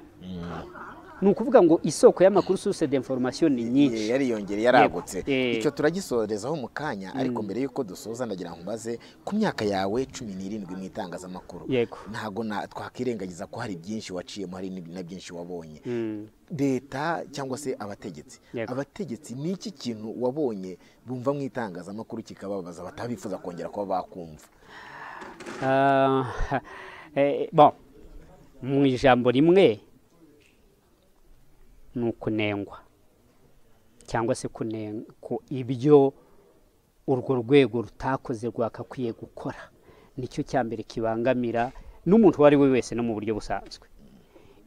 ni ukuvuga ngo isoko y'amakuru source d'information ni nyinshi Ye- yariyongera yaragutse Eh. icyo turagisorezaho mu kanya ariko mbere y'uko dusoza ndagira ngo mbaze ku myaka yawe cumi n'irindwi mu itangazamakuru Yego. ntabwo na- twakwirengagiza ko hari byinshi waciyemo hari n'ib- na byinshi wabonye Mm. leta cyangwa se abategetsi Yego. abategetsi ni iki kintu wabonye bumva mu itangazamakuru kikababaza batabifuza kongera kuba bakumva Ah, eh, bon mu ijambo rimwe ni ukunengwa cyangwa se kune- ku ibyo urwo rwego rutakoze rwakakwiye gukora nicyo cya mbere kibangamira n'umuntu uwo ari we wese no mu buryo busanzwe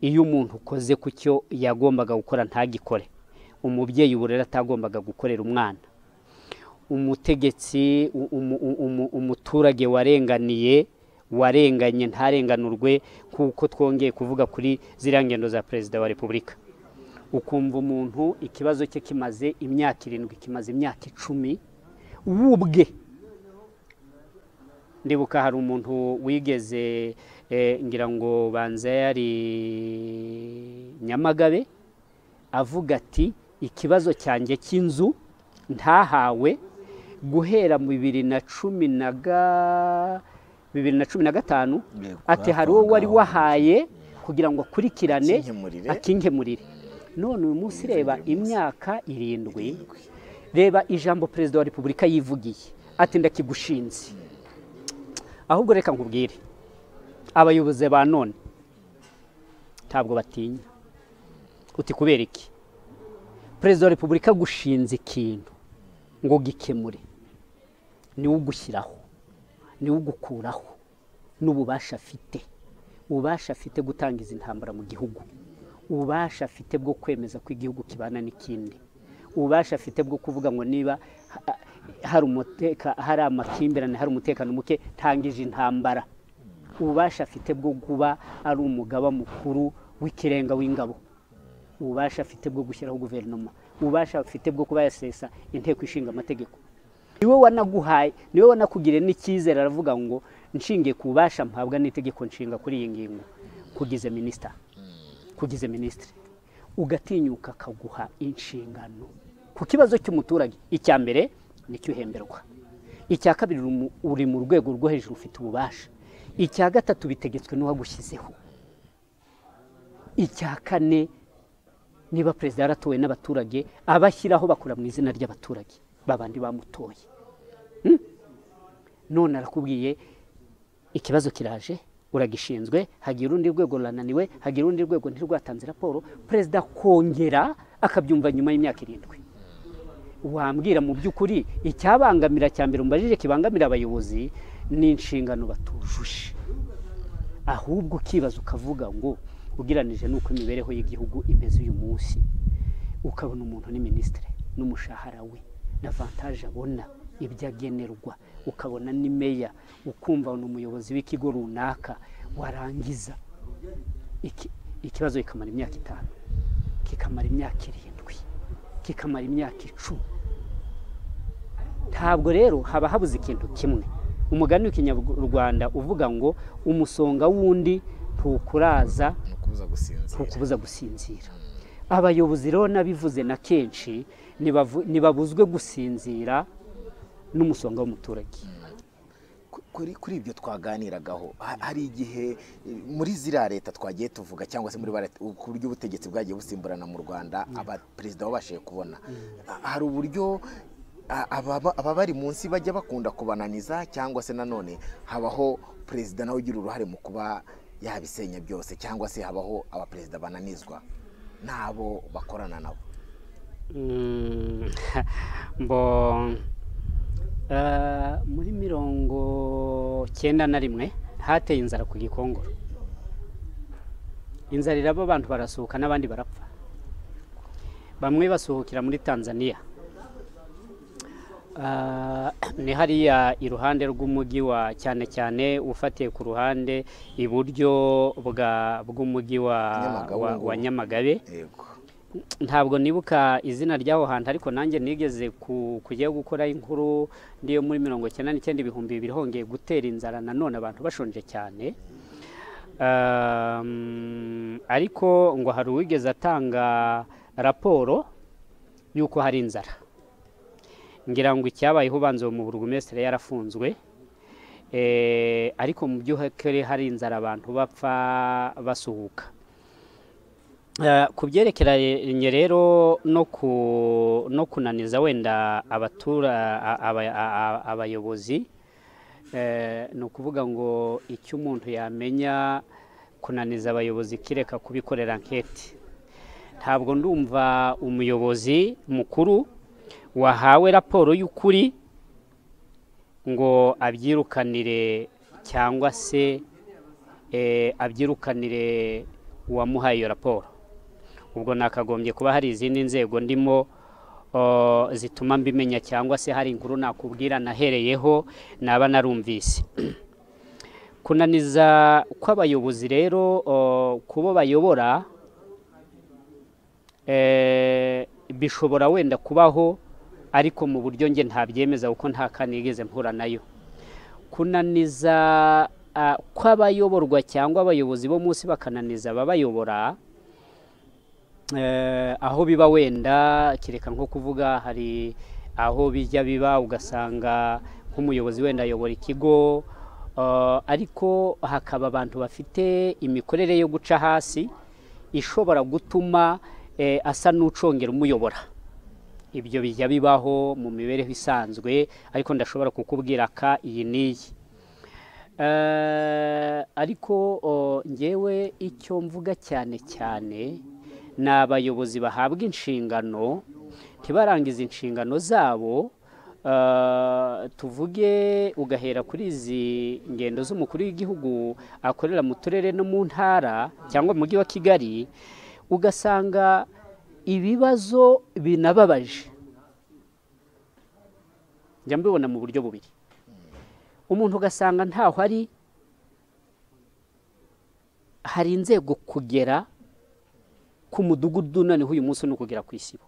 iyo umuntu ukoze ku cyo yagombaga gukora ntagikore umubyeyi uburere atagombaga gukorera umwana umutegetsi u- umu- u- umu- umuturage warenganiye warenganye ntarenganurwe kuko twongeye kuvuga kuri ziriya ngendo za perezida wa repubulika ukumva umuntu ikibazo cye kimaze imyaka irindwi kimaze imyaka icumi we ubwe ndibuka hari umuntu wigeze eh, ngira ngo banza yari nyamagabe avuga ati ikibazo cyanjye cy'inzu ntahawe guhera mu bibiri na cumi na ga bibiri na cumi na gatanu Yego, ati hari uwo wari aho ngaho. wahaye kugira ngo akurikirane Akinkemurire. akinkemurire none uyu munsi reba Irindwi. imyaka irindwi reba ijambo perezida wa repubulika yivugiye ati ndakigushinze ahubwo reka nkubwire abayobozi ba none ntabwo batinya uti kubera iki perezida wa repubulika agushinze ikintu ngo ugikemure niwe ugushyiraho niwe ugukuraho n'ububasha afite ububasha afite gutanga izi ntambara mu gihugu ububasha afite bwo kwemeza ko igihugu kibana n'ikindi ububasha afite bwo kuvuga ngo niba ha- hari umuteka hari amakimbirane hari umutekano muke tangije intambara ububasha afite bwo kuba ari umugaba mukuru w'ikirenga w'ingabo ububasha afite bwo gushyiraho guverinoma ububasha afite bwo kuba yasesa inteko ishinga amategeko niwe wanaguhaye niwe wanakugiriye n'icyizere aravuga ngo nshingiye ku bubasha mpabwa n'itegeko nshinga kuri iyi ngingo kugize minisita kugize minisitiri ugatinyuka akaguha inshingano ku kibazo cy'umuturage icya mbere nicyo uhemberwa icya kabiri uri mu- uri mu rwego rwo hejuru ufite ububasha icya gatatu bitegetswe n'uwagushyizeho icya kane niba perezida yaratowe n'abaturage abashyiraho bakora mu izina ry'abaturage babandi bamutoye Hmm? none arakubwiye ikibazo kiraje uragishinzwe hagira urundi rwego rurananiwe hagira urundi rwego ntirwatanze raporo perezida akongera akabyumva nyuma y'imyaka irindwi wambwira mu by'ukuri icyabangamira cya mbere umbajije kibangamira abayobozi ni inshingano batujuje ahubwo ukibaza ukavuga ngo ugereranije n'uko imibereho y'igihugu imeze uyu munsi ukabona umuntu ni minisitiri n'umushahara we na vantaje abona ibyo agenerwa ukabona ni meya ukumva ni umuyobozi w'ikigo runaka warangiza iki- ikibazo kikamara imyaka itanu kikamara imyaka irindwi kikamara imyaka icumi ntabwo rero haba habuze ikintu kimwe umugani w'ikinyarwanda uvuga ngo umusonga w'undi ntukuraza ni ukubuza gusinzira ntukubuza gusinzira abayobozi rero nabivuze na kenshi ntibavu- ntibabuzwe gusinzira n'umusonga w'umuturage Ku- kuri kuri ibyo twaganiragaho ha- hari igihe eh, muri ziriya leta twagiye tuvuga cyangwa se muri ba leta ku buryo ubutegetsi bwagiye busimburana mu rwanda aba perezida babashije kubona Ha- hari uburyo a- ababa ababa bari munsi bajya bakunda kubananiza cyangwa se nanone habaho perezida nawe ugira uruhare mu kuba yabisenya byose cyangwa se habaho abaperezida bananizwa n'abo bakorana nabo Mm, mbo eh, muri mirongo cyenda na rimwe hateye inzara ku gikongoro inzara iraba abantu barasuhuka n'abandi barapfa bamwe basuhukira muri tanzania Ah, ni hariya iruhande rw'umujyi wa cyane cyane ufatiye ku ruhande iburyo bwa bw'umujyi wa, Nyamagabe wa, ngubu. wa nyamagabe yego ntabwo nibuka izina ry'aho hantu ariko nanjye nigeze ku- kujya gukora inkuru niyo muri mirongo icyenda n'icyenda ibihumbi bibiri hongeye gutera inzara nanone abantu bashonje cyane Um, ariko ngo hari uwigeze atanga raporo y'uko hari inzara ngira ngo icyabayeho ubanza uwo mu burugumesitiri yarafunzwe Eh, ariko mu by'ukuri hari inzara abantu bapfa basuhuka Eh, ku byerekeranye rero no ku no kunaniza wenda abatura a- aba- a- a- abayobozi eh, ni ukuvuga ngo icyo umuntu yamenya kunaniza abayobozi kireka kubikorera anketi ntabwo ndumva umuyobozi mukuru wahawe raporo y'ukuri ngo abyirukanire cyangwa se eh, abyirukanire uwamuhaye iyo raporo ubwo nakagombye kuba hari izindi nzego ndimo o, zituma mbimenya cyangwa se hari inkuru nakubwira nahereyeho naba narumvise kunaniza kw'abayobozi rero o, kubo bayobora eh, bishobora wenda kubaho ariko mu buryo nge ntabyemeza kuko nta kanigeze mpura nayo kunaniza ah, kw'abayoborwa cyangwa abayobozi bo munsi bakananiza ababayobora eh, aho biba wenda kereka nko kuvuga hari aho bijya biba ugasanga nk'umuyobozi wenda ayobora ikigo eh, ariko hakaba abantu bafite imikorere yo guca hasi ishobora gutuma eh, asa n'ucongera umuyobora ibyo bijya bibaho mu mibereho isanzwe ariko ndashobora kukubwira ka iyi n'iyi Eh, ariko o, ngewe icyo mvuga cyane cyane ni abayobozi bahabwa inshingano ntibarangize inshingano zabo eh, tuvuge ugahera kuri izi ngendo z'umukuru w'igihugu akorera mu turere no mu ntara cyangwa mu mujyi wa kigali ugasanga ibibazo binababaje njya mbibona mu buryo bubiri umuntu ugasanga ntaho ari hari inzego kugera ku mudugudu noneho uyu munsi ni ukugera ku isibo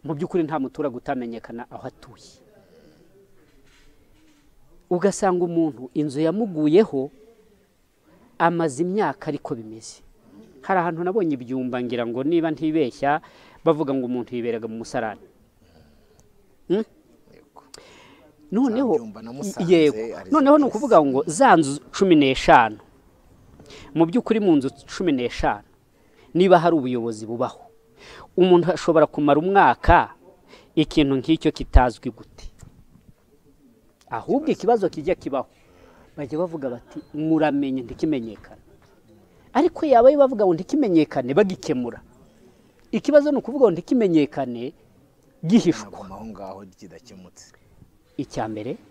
mu by'ukuri nta muturage utamenyekana aho atuye ugasanga umuntu inzu yamuguyeho amaze imyaka ariko bimeze hari ahantu nabonye ibyumba ngira ngo niba ntibeshya bavuga ngo umuntu yiberaga mu musarani Hmm? yego noneho Byumba na Musanze, yego ari noneho ni zose. ukuvuga ngo za nzu cumi n'eshanu mu by'ukuri mu nzu cumi n'eshanu niba hari ubuyobozi bubaho umuntu ashobora kumara umwaka ikintu nk'icyo kitazwi gute ahubwo ikibazo kijya kibaho bajya bavuga bati muramenye ntikimenyekane ariko yaba yo bavuga ngo ntikimenyekane bagikemura ikibazo ni ukuvuga ngo ntikimenyekane gihishwa naguma aho ngaho kidakemutse icya mbere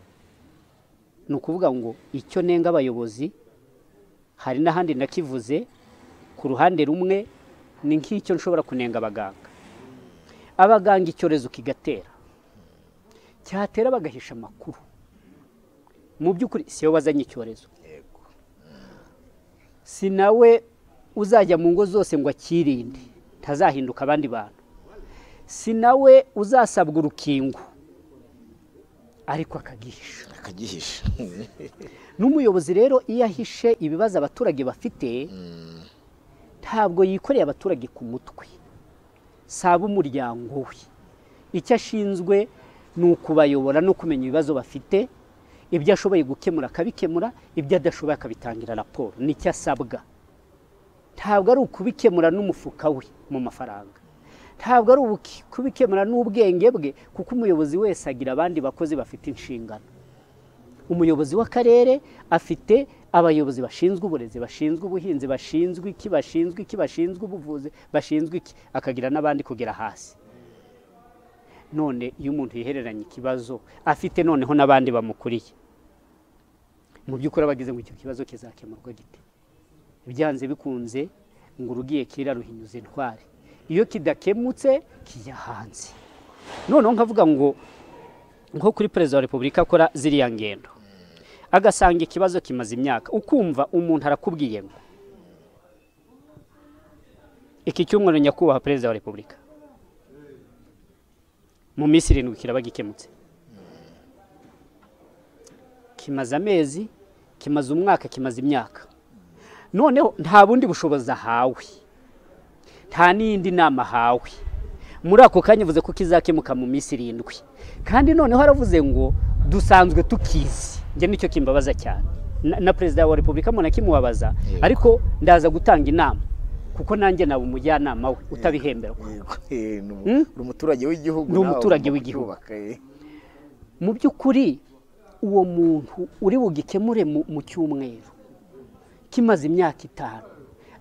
ni ukuvuga ngo icyo nenga abayobozi hari n'ahandi nakivuze ku ruhande rumwe ni nk'icyo nshobora kunenga abaganga abaganga icyorezo kigatera cyatera bagahisha amakuru mu by'ukuri siyo wazanye icyorezo yego si nawe uzajya mu ngo zose ngo akirinde ntazahinduka abandi bantu si nawe uzasabwa urukingo ariko akagihisha akagihisha n'umuyobozi rero iyo ahishe ibibazo abaturage bafite ntabwo yikoreye abaturage ku mutwe si ab'umuryango we icyo ashinzwe ni ukubayobora no kumenya ibibazo bafite ibyo ashoboye gukemura akabikemura ibyo adashoboye akabitangira raporo nicyo asabwa ntabwo ari ukubikemura n'umufuka we mu mafaranga ntabwo ari ubuki- kubikemura n'ubwenge bwe kuko umuyobozi wese agira abandi bakozi bafite inshingano umuyobozi w'akarere afite abayobozi bashinzwe uburezi bashinzwe ubuhinzi bashinzwe iki bashinzwe iki bashinzwe ubuvuzi bashinzwe iki akagira n'abandi kugera hasi none iyo umuntu yihereranye ikibazo afite noneho n'abandi bamukuriye mu by'ukuri aba agize ngo icyo kibazo kizakemurwa gite byanze bikunze ngo urugiye kera ruhinyuza intwari iyo kidakemutse kijya hanze noneho nkavuga ngo nko kuri perezida wa repubulika akora ziriya ngendo agasanga ikibazo kimaze imyaka ukumva umuntu arakubwiye ngo iki cyumweru nyakubahwa perezida wa repubulika mu minsi irindwi kiraba gikemutse kimaze amezi kimaze umwaka kimaze imyaka noneho nta bundi bushobozi ahawe nta n'iyindi nama ahawe muri ako kanya uvuze ko kizakemuka mu minsi irindwi kandi noneho haravuze ngo dusanzwe tukizi njye nicyo kimbabaza cyane na perezida wa repubulika muntu akimubabaza ariko ndaza gutanga inama kuko nanjye naba umujyanama we utabihemberwa ni umuturage w'igihugu Ni umuturage w'igihugu. mu by'ukuri uwo muntu uri bugikemure mu- mu cyumweru kimaze imyaka itanu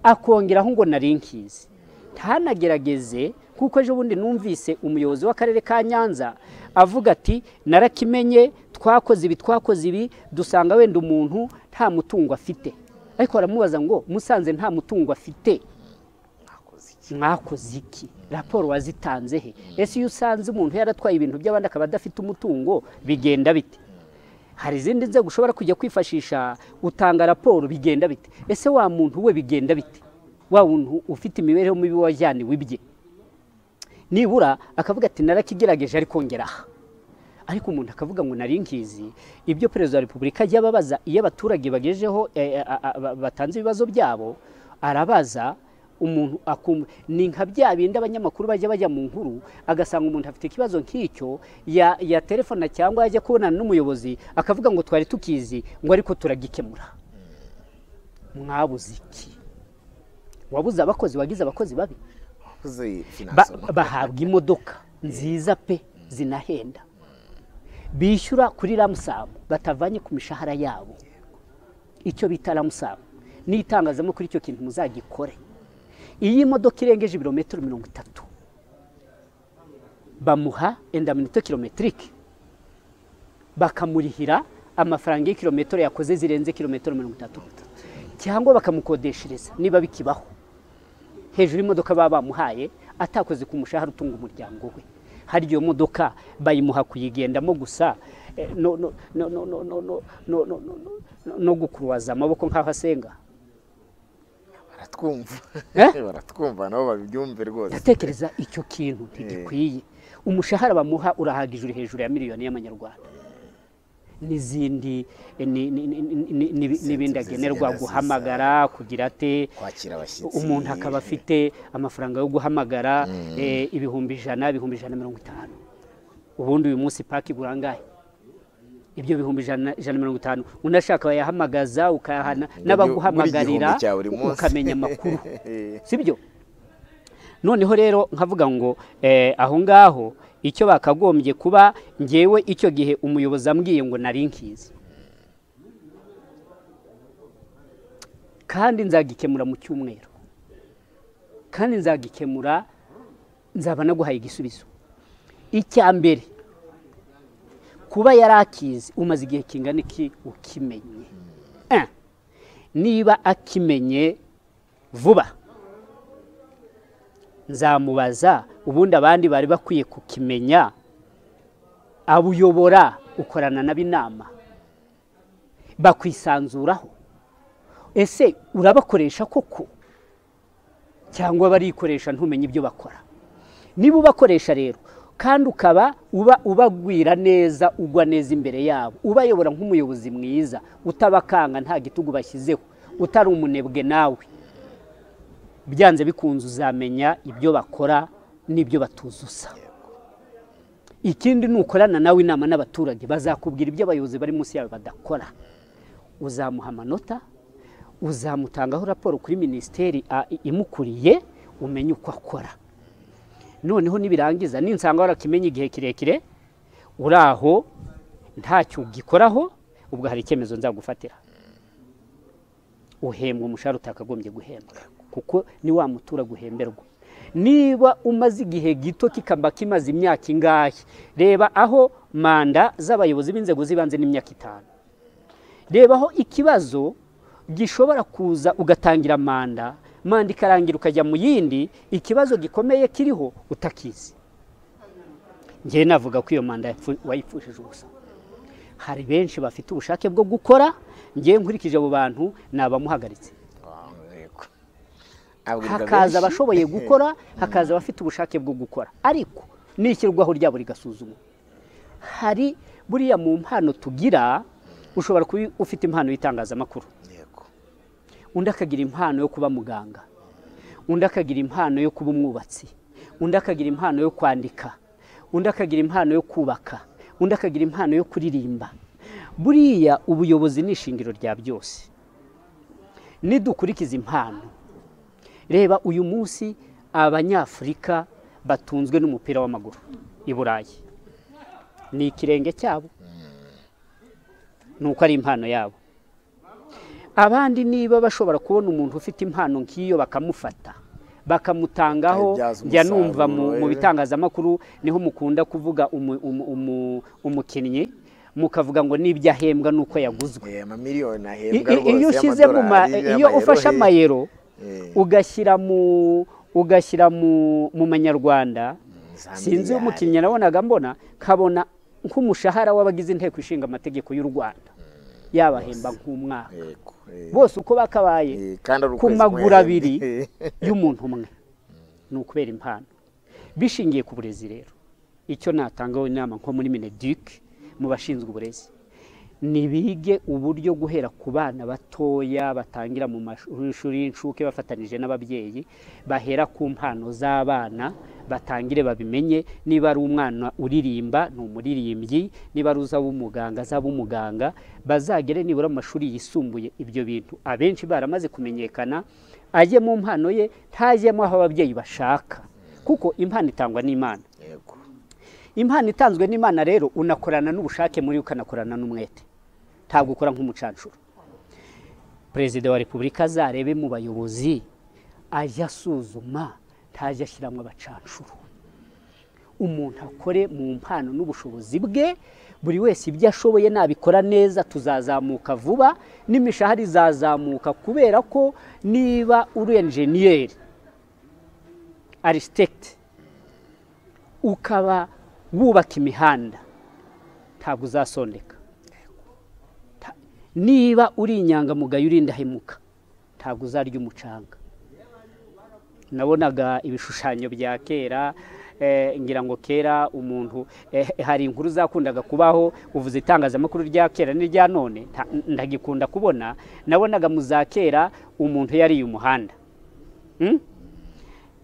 akongeraho ngo nari nkizi ntanagerageze kuko ejo bundi numvise umuyobozi w'akarere ka nyanza avuga ati narakimenye twakoze ibi twakoze ibi dusanga wenda umuntu nta mutungo afite ariko baramubaza ngo musanze nta mutungo afite mwakoze iki raporo wazitanze he ese iyo usanze umuntu yaratwaye ibintu by'abandi akaba adafite umutungo bigenda bite hari izindi nzego ushobora kujya kwifashisha utanga raporo bigenda bite ese wa muntu we bigenda bite wa muntu ufite imibereho mibi wajyaniwe ibye nibura akavuga ati narakigerageje ariko ngeraha ariko umuntu akavuga ngo nari nkizi ibyo perezida wa repubulika ajya ababaza iyo abaturage bagejejeho eh, a- a- a- batanze ibibazo byabo arabaza umuntu akumva ni nka bya bindi abanyamakuru bajya bajya mu nkuru agasanga umuntu afite ikibazo nk'icyo ya- yaterefona cyangwa yajya kubonana n'umuyobozi akavuga ngo twari tukizi ngo ariko turagikemura mwabuze iki wabuze abakozi wagize abakozi babi ba- bahabwa imodoka nziza pe zinahenda bishyura kuri ramusamu batavanye ku mishahara yabo icyo bita ramusamu n'itangazamakuru icyo kintu muzagikore iyo imodoka irengeje ibirometero mirongo itatu bamuha endaminito kilometirike bakamurihira amafaranga y'ikilometero yakoze zirenze kilometero mirongo itatu cyangwa bakamukodeshereza niba bikibaho hejuru y'imodoka baba bamuhaye atakoze ku mushahara utunga umuryango we hari iyo modoka bayimuha kuyigendamo gusa eh, no- no- no- no- no- no- no- no- no- no- no- no gukuruwaza amaboko nk'aho asenga baratwumva Eh? baratwumva nabo babyumve rwose ndatekereza icyo kintu ntigikwiye umushahara bamuha urahagije uri hejuru ya miliyoni y'amanyarwanda n'izindi eh, ni- ni- ni- ni- ni- ni- n'ibindi agenerwa zigenda ziza. guhamagara kugira ate kwakira abashyitsi umuntu akaba afite amafaranga yo guhamagara eh, ibihumbi ijana ibihumbi ijana na mirongo itanu ubundi uyu munsi paki igura angahe ibyo bihumbi ijana ijana na mirongo itanu undi ashaka wayahamagaza ukayahana muri- n'abaguhamagarira muri igihumbi cya buri munsi. ukamenya amakuru Eh. sibyo noneho rero nkavuga ngo eh, aho ngaho icyo bakagombye kuba ngewe icyo gihe umuyobozi ambwiye ngo nari nkizi kandi nzagikemura mu cyumweru kandi nzagikemura nzaba naguhaye igisubizo icya mbere kuba yari akizi umaze igihe kingana iki ukimenye Eh, niba akimenye vuba nzamubaza ubundi abandi bari bakwiye kukimenya abuyobora ukorana nabo inama bakwisanzuraho ese urabakoresha koko cyangwa barikoresha ntumenye ibyo bakora niba ubakoresha rero kandi ukaba uba ubagwira neza ugwa neza imbere yabo ubayobora nk'umuyobozi mwiza utabakanga nta gitugu bashyizeho utari umunebwe nawe byanze bikunze uzamenya ibyo bakora n'ibyo batuzuza ikindi ni ukorana nawe inama n'abaturage bazakubwira ibyo abayobozi bari munsi yawe badakora uzamuha amanota uzamutangaho raporo kuri minisiteri a- imukuriye umenye uko akora noneho nibirangiza ninsanga warakimenya igihe kirekire uri aho ntacyo ugikoraho ubwo hari icyemezo nzagufatira uhembwa umushahara utakagombye guhembwa kuko ni wa mutura guhemberwa niba umaze igihe gito kikaba kimaze imyaka ingahe reba aho manda z'abayobozi b'inzego z'ibanze n'imyaka itanu reba aho ikibazo gishobora kuza ugatangira manda manda ikarangira ukajya mu yindi ikibazo gikomeye kiriho utakizi ngewe navuga ko iyo manda wayipfushije ubusa hari benshi bafite ubushake bwo gukora ngewe nkurikije abo bantu ni abamuhagaritse hakaza abashoboye gukora hakaza abafite ubushake bwo gukora ariko n'ishyirwaho ryabo rigasuzumwa hari buriya mu mpano tugira ushobora kuba ufite impano y'itangazamakuru undi akagira impano yo kuba muganga undi akagira impano yo kuba umwubatsi undi akagira impano yo kwandika undi akagira impano yo kubaka undi akagira impano yo kuririmba buriya ubuyobozi ni ishingiro rya byose nidukurikiza impano reba uyu munsi abanyafurika batunzwe n'umupira w'amaguru i burayi ni ikirenge cyabo ni uko ari impano yabo abandi niba bashobora kubona umuntu ufite impano nk'iyo bakamufata bakamutangaho njya numva mu bitangazamakuru niho mukunda kuvuga umukinnyi mukavuga ngo n'ibyo ahembwa n'uko yaguzwe iyo ushyize iyo ufashe amayero ugashyira mu ugashyira mu manyarwanda sinzi umukinnyi nabonaga mbona nkabona nk'umushahara w'abagize inteko ishinga amategeko y'u rwanda yabahemba nk'umwaka bose uko bakabaye ku maguru abiri y'umuntu umwe ni ukubera impano bishingiye ku burezi rero icyo natangaho inama nko muri minedike mu bashinzwe uburezi nibige uburyo guhera ku bana batoya batangira mu mashuri y'incuke bafatanije n'ababyeyi bahera ku mpano z'abana batangire babimenye niba ari umwana uririmba ni umuririmbyi niba ari uzaba umuganga azaba umuganga bazagere nibura mu mashuri yisumbuye ibyo bintu abenshi baramaze kumenyekana ajye mu mpano ye ntajyemo aho ababyeyi bashaka kuko impano itangwa n'imana impano itanzwe n'imana rero unakorana n'ubushake muri ukanakorana n'umwete ntabwo ukora nk'umucancuro perezida wa repubulika azarebe mu bayobozi ajya asuzuma ntajya ashyiramo abacancuro umuntu akore mu mpano n'ubushobozi bwe buri wese ibyo ashoboye nabikora neza tuzazamuka vuba n'imishahara izazamuka kubera ko niba uri enjeniyeri arisitekiti ukaba wubaka imihanda ntabwo uzasondeka niba uri inyangamugayo uri indahemuka ntabwo uzarya umucanga nabonaga ibishushanyo bya kera ngira ngo kera umuntu hari inkuru zakundaga kubaho uvuze itangazamakuru rya kera n'irya none ndagikunda kubona nabonaga mu za kera umuntu yariye umuhanda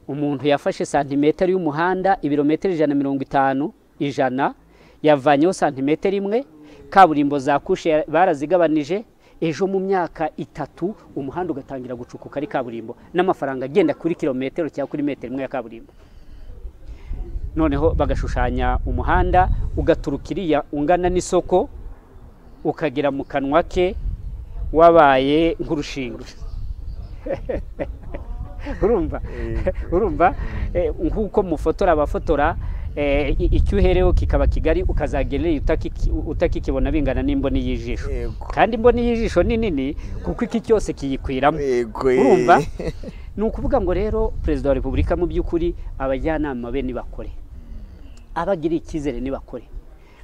umuntu yafashe santimetero y'umuhanda ibirometero ijana na mirongo itanu ijana yavanyeho santimetero imwe kaburimbo za kushe barazigabanije ejo mu myaka itatu umuhanda ugatangira gucukuka ari kaburimbo n'amafaranga agenda kuri kilometero cyangwa kuri metero imwe ya kaburimbo noneho bagashushanya umuhanda ugaturuka iriya ungana n'isoko ukagera mu kanwa ke wabaye nk'urushinge urumva urumva nk'uko mufotora abafotora icyo uhereho kikaba kigari ukazagerera utakikibona bingana n'imboni y'ijisho kandi imboni y'ijisho ni nini kuko iki cyose kiyikwiramo urumva ni ukuvuga ngo rero perezida wa repubulika mu by'ukuri abajyanama be nibakore abagira icyizere nibakore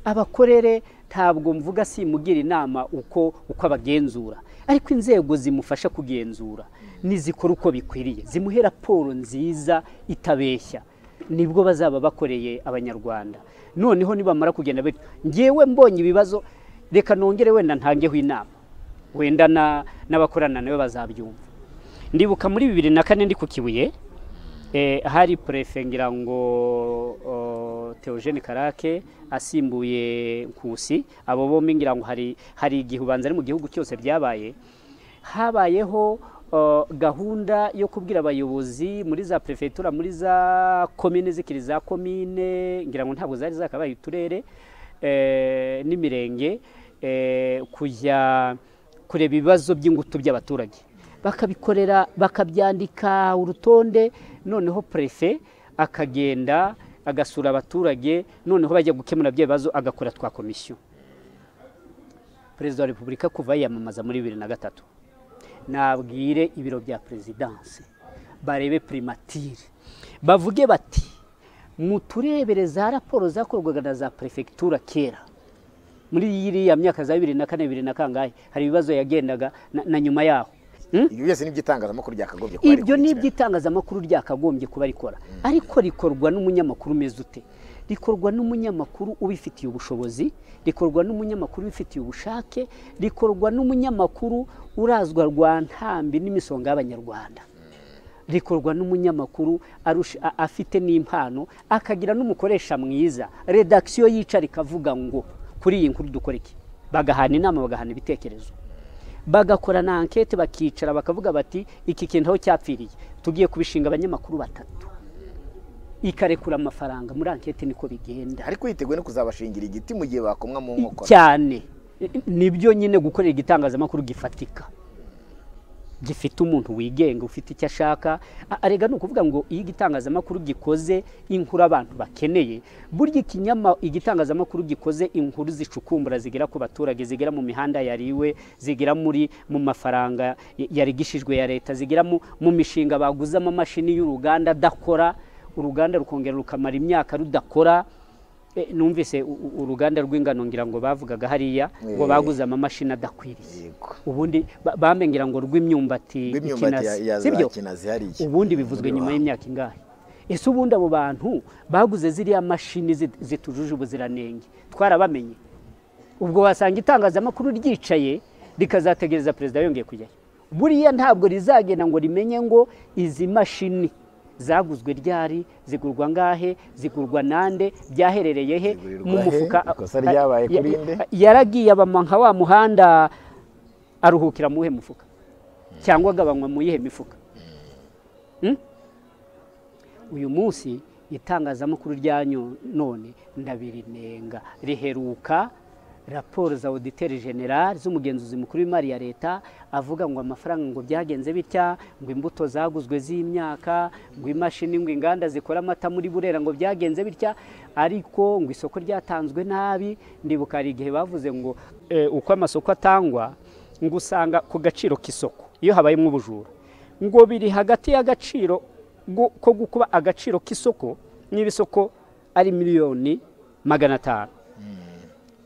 abakorere ntabwo mvuga si imugira inama uko uko abagenzura ariko inzego zimufasha kugenzura nizikora uko bikwiriye zimuhe raporo nziza itabeshya nibwo bazaba bakoreye abanyarwanda noneho nibamara kugenda ngewe mbonye ibibazo reka nongere wenda ntangeho inama wenda n'abakorana nawe bazabyumva ndibuka muri bibiri na kane ndi ku kibuye hari purefe ngira ngo teogene karake asimbuye nkusi abo bombi ngira ngo hari igihe ubanza ari mu gihugu cyose byabaye habayeho gahunda yo kubwira abayobozi muri za perefegitura muri za komine zikiri za komine ngira ngo ntabwo zari zakabaye uturere n'imirenge kujya kureba ibibazo by'ingutu by'abaturage bakabikorera bakabyandika urutonde noneho prefe akagenda agasura abaturage noneho bajya gukemura ibyo bibazo agakora twa komisiyo perezida wa repubulika kuva yiyamamaza muri bibiri na gatatu nabwire ibiro bya perezidanse barebe primatire bavuge bati muturebere za raporo zakorwaga na za perefegitura kera muri iriya myaka za bibiri na kane bibiri na kangahe hari ibibazo yagendaga na- na nyuma yaho Hmm? ibyo byose ni iby'itangazamakuru byakagombye kuba ibyo ni iby'itangazamakuru iby'itangazamakuru ryakagombye kuba rikora ariko rikorwa n'umunyamakuru umeze ute rikorwa n'umunyamakuru ubifitiye ubushobozi rikorwa n'umunyamakuru ubifitiye ubushake rikorwa n'umunyamakuru urazwa rwa ntambi n'imisonga y'abanyarwanda rikorwa n'umunyamakuru arusha- a- afite n'impano akagira n'umukoresha mwiza redakisiyo yicara ikavuga ngo kuri iyi nkuru dukora iki bagahana inama bagahana ibitekerezo bagakora na ankete bakicara bakavuga bati iki kintu aho cyapfiriye tugiye kubishinga abanyamakuru batatu ikarekura amafaranga muri ankete niko bigenda ariko yiteguye no kuzabashingira igiti mu gihe bakomwa mu nkokora cyane nibyo nyine gukorera igitangazamakuru gifatika gifite umuntu wigenga ufite icyo ashaka A- arega ni ukuvuga ngo iyo igitangazamakuru gikoze inkuru abantu bakeneye burya ikinyama igitangazamakuru gikoze inkuru zicukumbura zigera ku baturage zigera mu mihanda yariwe zigera muri mu mafaranga y- yarigishijwe ya leta zigera mu, mu mishinga baguze amamashini y'uruganda adakora uruganda rukongera rukamara imyaka rudakora Eh, numvise u- u- uruganda rw'ingano ngira ngo bavugaga hariya ngo Eh. baguze amamashini adakwiriye yego ubundi ba- bambengera ngo rw'imyumbati rw'imyumbati ya- ikinasi, ya sibyo za kinazi hariya ubundi bivuzwe nyuma y'imyaka ingahe ese ubundi abo bantu baguze ziriya mashini zit- zitujuje ubuziranenge twarabamenye ubwo wasanga itangazamakuru ryicaye rikazategereza perezida yongeye kujyayo buriya ntabwo rizagenda ngo rimenye ngo izi mashini zaguzwe ryari zigurwa ngahe zigurwa nande byaherereye he Zigurirwa mu he? mufuka Ikosa ryabaye Ya- kuri nde? yaragiye abama nka wa muhanda aruhukira mu wuhe mufuka cyangwa agabanywa mu yihe mifuka Mm? uyu munsi itangazamakuru rya nyo- none ndabirinenga riheruka raporo za auditeri general z'umugenzuzi mukuru w'imari ya leta avuga ngo amafaranga ngo byagenze bitya ngo imbuto zaguzwe z'imyaka ngo imashini ngo inganda zikora amata muri burera ngo byagenze bitya ariko ngo isoko ryatanzwe nabi ndibuka hari igihe bavuze ngo eh, uko amasoko atangwa ngo usanga ku gaciro k'isoko iyo habayemo ubujura ngo biri hagati y'agaciro gu- ko gukuba agaciro k'isoko niba isoko ari miliyoni magana atanu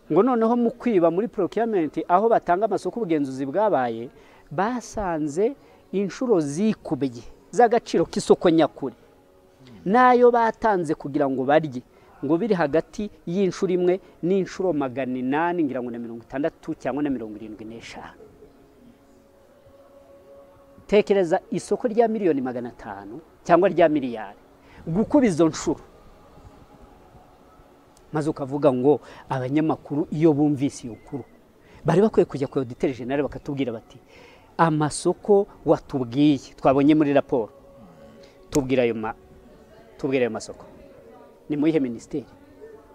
ngo noneho mu kwiba muri procurement aho batanga amasoko ubugenzuzi bwabaye basanze inshuro zikubye z'agaciro k'isoko nyakuri n'ayo batanze kugira ngo barye ngo biri hagati y'inshuro imwe n'inshuro magana inani ngira ngo na mirongo itandatu cyangwa na mirongo irindwi n'eshanu tekereza isoko rya miliyoni magana atanu cyangwa rya miliyari gukuba izo nshuro maze ukavuga ngo abanyamakuru iyo bumvise iyo kuru bari bakwiye kujya ku oditeri jenali bakatubwira bati amasoko watubwiye twabonye muri raporo tubwira ayo ma tubwira ayo masoko ni mu iyihe minisiteri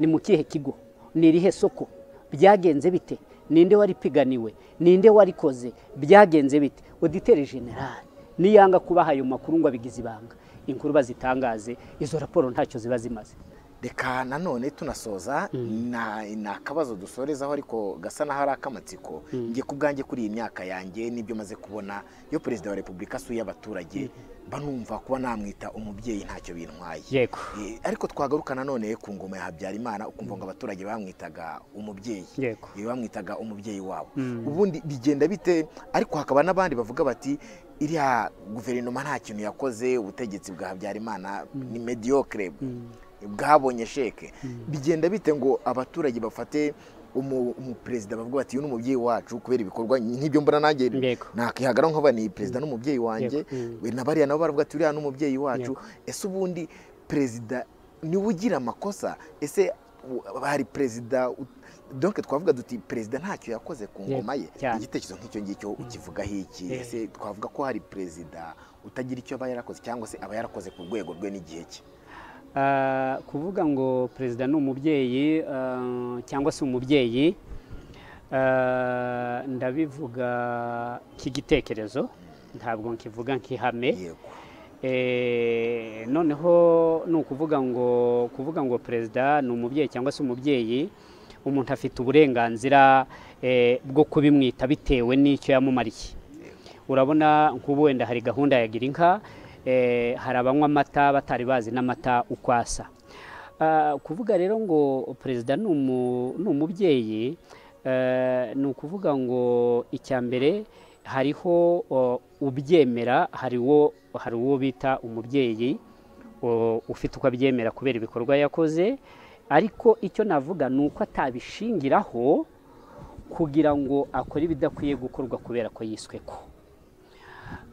ni mu kihe kigo ni irihe soko byagenze bite ninde waripiganiwe ninde warikoze byagenze bite oditeri generali niyanga kubaha ayo makuru ngo abigize ibanga inkuru bazitangaze izo raporo ntacyo ziba zimaze reka nanone tunasoza na- ni akabazo dusorezaho ariko gasa n'aho ari ak'amatsiko njye ku bwanjye kuri iyi myaka yanjye n'ibyo maze kubona iyo perezida wa repubulika asuye abaturage mba numva kuba namwita umubyeyi ntacyo bintwaye yego Eh, ariko twagaruka nanone ku ngoma ya habyarimana ukumva ngo abaturage bamwitaga umubyeyi Yego. Eh, bamwitaga umubyeyi wabo Mm. ubundi bigenda bite ariko hakaba n'abandi bavuga bati iriya guverinoma nta kintu yakoze ubutegetsi bwa habyarimana ni mediocre bwabonye sheke bigenda bite ngo abaturage bafate umu- umuperezida bavuga bati uyu ni umubyeyi wacu kubera ibikorwa nk'ibyo mbona nanjye Yego. nakihagaraho nkaba ni perezida n'umubyeyi wanjye Yego. Mm. we na bariya nabo baravuga ati uriya ni umubyeyi wacu Yego. ese ubundi perezida niwe ugira amakosa ese u- hari perezida u- donc twavuga duti perezida ntacyo yakoze ku ngoma ye Yego, cyane. igitekerezo nk'icyo ngicyo ukivugaho iki Eh. ese twavuga ko hari perezida utagira icyo aba yarakoze cyangwa se aba yarakoze ku rwego rwe n'igihe cye Ah, kuvuga ngo perezida ni umubyeyi ah, cyangwa se umubyeyi ah, ndabivuga k'igitekerezo ntabwo nkivuga nk'ihame yego Eh, noneho ni ukuvuga ngo kuvuga ngo perezida ni umubyeyi cyangwa se umubyeyi umuntu afite uburenganzira eh, bwo kubimwita bitewe n'icyo yamumariye urabona nk'ubu wenda hari gahunda ya gira inka eh, hari abanywa amata batari bazi n'amata uko asa Ah, kuvuga rero ngo perezida ni umu- ni umubyeyi eh, ni ukuvuga ngo icya mbere hariho o, ubyemera hari uwo hari uwo bita umubyeyi o, ufite uko abyemera kubera ibikorwa yakoze ariko icyo navuga ni uko atabishingiraho kugira ngo akore ibidakwiye gukorwa kubera ko yiswe ko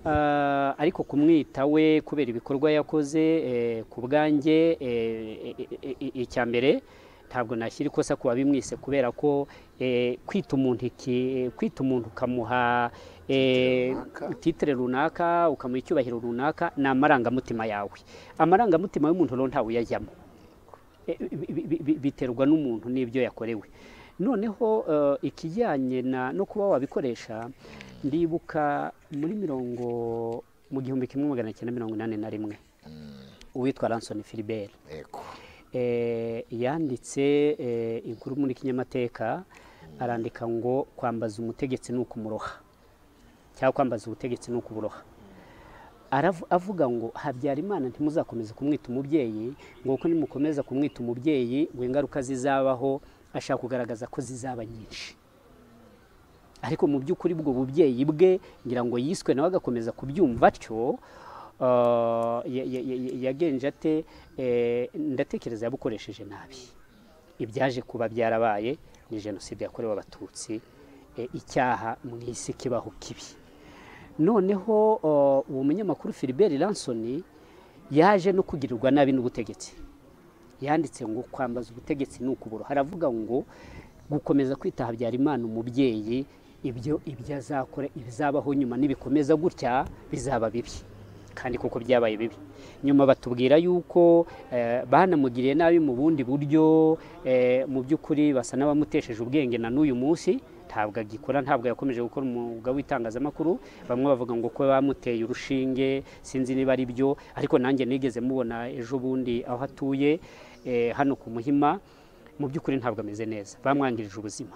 Ah, ariko kumwita we kubera ibikorwa yakoze eh, ku bwanjye eh, i- i- i- icya mbere ntabwo nashyira ikosa ku bimwise kubera ko eh, kwita umuntu iki kwita umuntu ukamuha eh, titire runaka ukamuha icyubahiro runaka ni amarangamutima yawe amarangamutima y'umuntu rero ntawe uyajyamo Eh, bi- bi- bi- biterwa n'umuntu n'ibyo yakorewe noneho eh, ikijyanye na- no kuba wabikoresha ndibuka muri mirongo mu gihumbi kimwe magana cyenda mirongo inani na rimwe uwitwa Ranson Philibert yego eh, yanditse eh, inkuru muri kinyamateka arandika ngo kwambaza umutegetsi ni ukumuroha cyangwa kwambaza ubutegetsi ni ukuburoha Arav- avuga ngo habyarimana ntimuzakomeze kumwita umubyeyi ngo kuko nimukomeza kumwita umubyeyi ngo ingaruka zizabaho ashaka kugaragaza ko zizaba nyinshi ariko mu by'ukuri ubwo bubyeyi bwe ngira ngo yiswe nawe agakomeza kubyumva atyo ah, ya- ya- ya- ya- yagenje ate eh, ndatekereza yabukoresheje nabi ibyaje kuba byarabaye ni jenoside yakorewe abatutsi eh, icyaha mu isi kibaho kibi noneho ah, uwo munyamakuru Philibert Ransoni yaje no kugirirwa nabi n'ubutegetsi yanditse ngo kwambaza ubutegetsi ni ukubura haravuga ngo gukomeza kwita habyarimana umubyeyi ibyo ibyo azakora ibizabaho nyuma nibikomeza gutya bizaba bibi kandi kuko byabaye bibi nyuma batubwira yuko eh, banamugiriye nabi mu bundi buryo eh, mu by'ukuri basa n'abamutesheje ubwenge na n'uyu munsi ntabwo agikora ntabwo yakomeje gukora umwuga w'itangazamakuru bamwe bavuga ngo ko bamuteye urushinge sinzi niba ari byo ariko nanjye nigeze mubona ejo bundi aho atuye eh, hano ku muhima mu by'ukuri ntabwo ameze neza bamwangirije ubuzima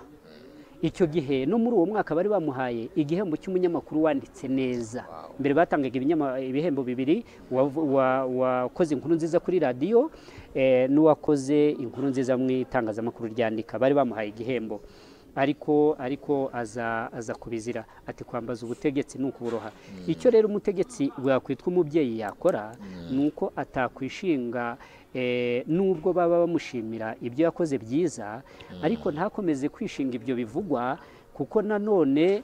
icyo gihe no muri uwo mwaka bari bamuhaye igihembo cy'umunyamakuru wanditse neza mbere batangaga ibinyama- ibihembo bibiri uwav- uwa- uwakoze inkuru nziza kuri radiyo eh, n'uwakoze inkuru nziza mu itangazamakuru ryandika bari bamuhaye igihembo ariko ariko aza aza kubizira ati kwambaza ubutegetsi ni ukuboroha icyo rero umutegetsi wakwitwa umubyeyi yakora ni uko atakwishinga eh, nubwo baba bamushimira ibyo yakoze byiza ariko ntakomeze kwishinga ibyo bivugwa kuko nanone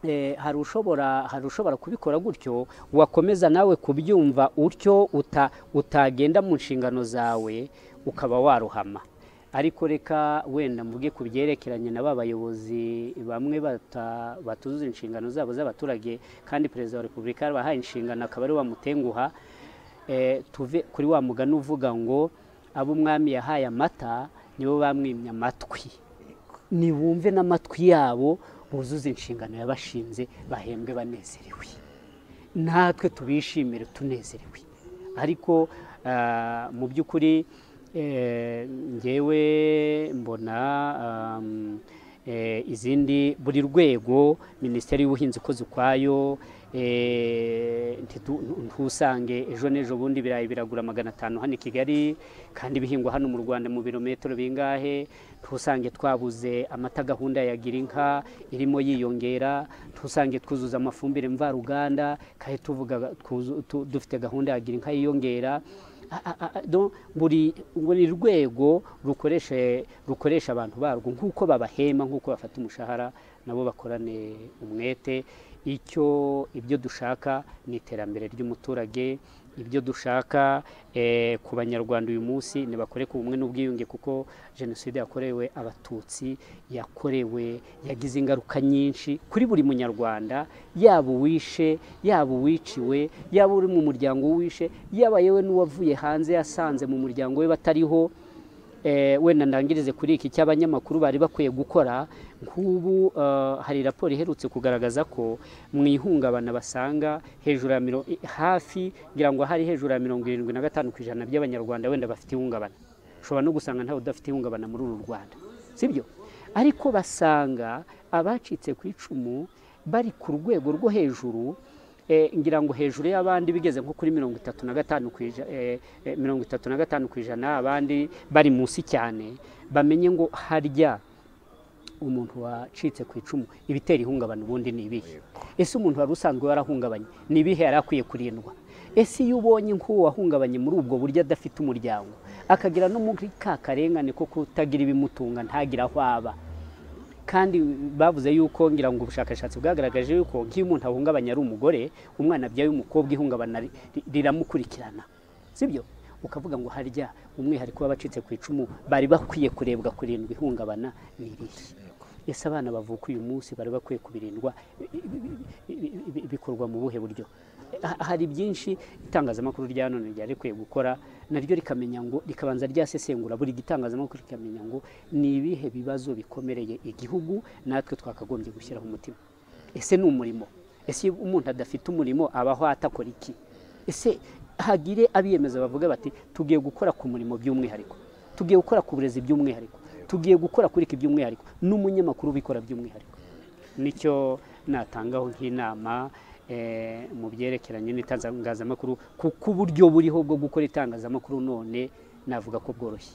eh, hari ushobora hari ushobora kubikora gutyo wakomeza nawe kubyumva utyo uta, utagenda mu nshingano zawe ukaba waruhama ariko reka wenda mvuge ku byerekeranye na ba bayobozi bamwe bata- batuzuza inshingano zabo z'abaturage kandi perezida wa repubulika yarabahaye inshingano akaba ari we wamutenguha eh, tuve kuri wa mugani uvuga ngo abo umwami yahaye amata nibo bamwimye amatwi nibumve n'amatwi yabo buzuze inshingano yabashinze bahembwe banezerewe natwe tubishimire tunezerewe ariko ah, mu by'ukuri eh, ngewe mbona am, eh, izindi buri rwego minisiteri y'ubuhinzi ikoze ukwayo eh, ntitu- ntusange ejo n'ejo bundi ibirayi biragura magana atanu hano i kigali kandi ibihingwa hano mu rwanda mu birometero bingahe ntusange twabuze amata gahunda ya gira inka irimo yiyongera ntusange twuzuza amafumbire mvaruganda kandi tuvuga twu- tu- dufite gahunda ya gira inka yiyongera A- a- a- a- donc buri buri rwego rukoresha rukoresha abantu barwo nk'uko babahema nk'uko bafata umushahara nabo bakorane umwete icyo ibyo dushaka ni iterambere ry'umuturage ibyo dushaka eh, ku banyarwanda uyu munsi nibakore ku bumwe n'ubwiyunge kuko jenoside yakorewe abatutsi yakorewe yagize ingaruka nyinshi kuri buri munyarwanda yaba uwishe yaba uwiciwe yaba uri mu muryango w'uwishe yaba yewe n'uwavuye hanze yasanze mu muryango we batariho eh, wenda ndangirize kuri iki cy'abanyamakuru bari bakwiye gukora nk'ubu eh, hari raporo iherutse kugaragaza ko mu ihungabana basanga hejuru ya miro- hafi ngira ngo hari hejuru ya mirongo irindwi na gatanu ku ijana by'abanyarwanda wenda bafite ihungabana ushobora no gusanga ntawe udafite ihungabana muri uru rwanda sibyo ariko basanga abacitse ku icumu bari ku rwego rwo hejuru eh, ngira ngo hejuru y'abandi bigeze nko kuri mirongo itatu na gatanu ku ija- eh, eh, mirongo itatu na gatanu ku ijana abandi bari munsi cyane bamenye ngo harya umuntu wacitse ku icumu ibitera ihungabana ubundi ni ibihe ese umuntu wari usanzwe warahungabanye ni ibihe yari akwiye kurindwa ese iyo ubonye nk'uwo wahungabanye muri ubwo buryo adafite umuryango akagira no muri ka karengane ko kutagira ibimutunga ntagire aho aba kandi bavuze yuko ngira ngo ubushakashatsi bwagaragaje yuko nk'iyo umuntu ahungabanye ari umugore umwana abyaye umukobwa ihungabana ri- ri- riramukurikirana sibyo ukavuga ngo harya umwihariko w'abacitse ku icumu bari bakwiye kurebwa kurindwa ihungabana ni irihe ese abana bavuka uyu munsi bari bakwiye kubirindwa bi- bi- bi- bi- bikorwa mu buhe buryo Ha- hari byinshi itangazamakuru rya none ryari rikwiye gukora naryo rikamenya ngo rikabanza ryasesengura buri gitangazamakuru rikamenya ngo ni ibihe bibazo bikomereye igihugu natwe twakagombye gushyiraho umutima ese ni umurimo ese iyo umuntu adafite umurimo abaho atakora iki ese hagire abiyemeza bavuga bati tugiye gukora ku murimo by'umwihariko tugiye gukora ku burezi by'umwihariko tugiye gukora kuri iki by'umwihariko n'umunyamakuru ubikora by'umwihariko nicyo natangaho nk'inama eh, mu byerekeranye n'itangazamakuru kuko uburyo buriho bwo gukora itangazamakuru none navuga ko bworoshye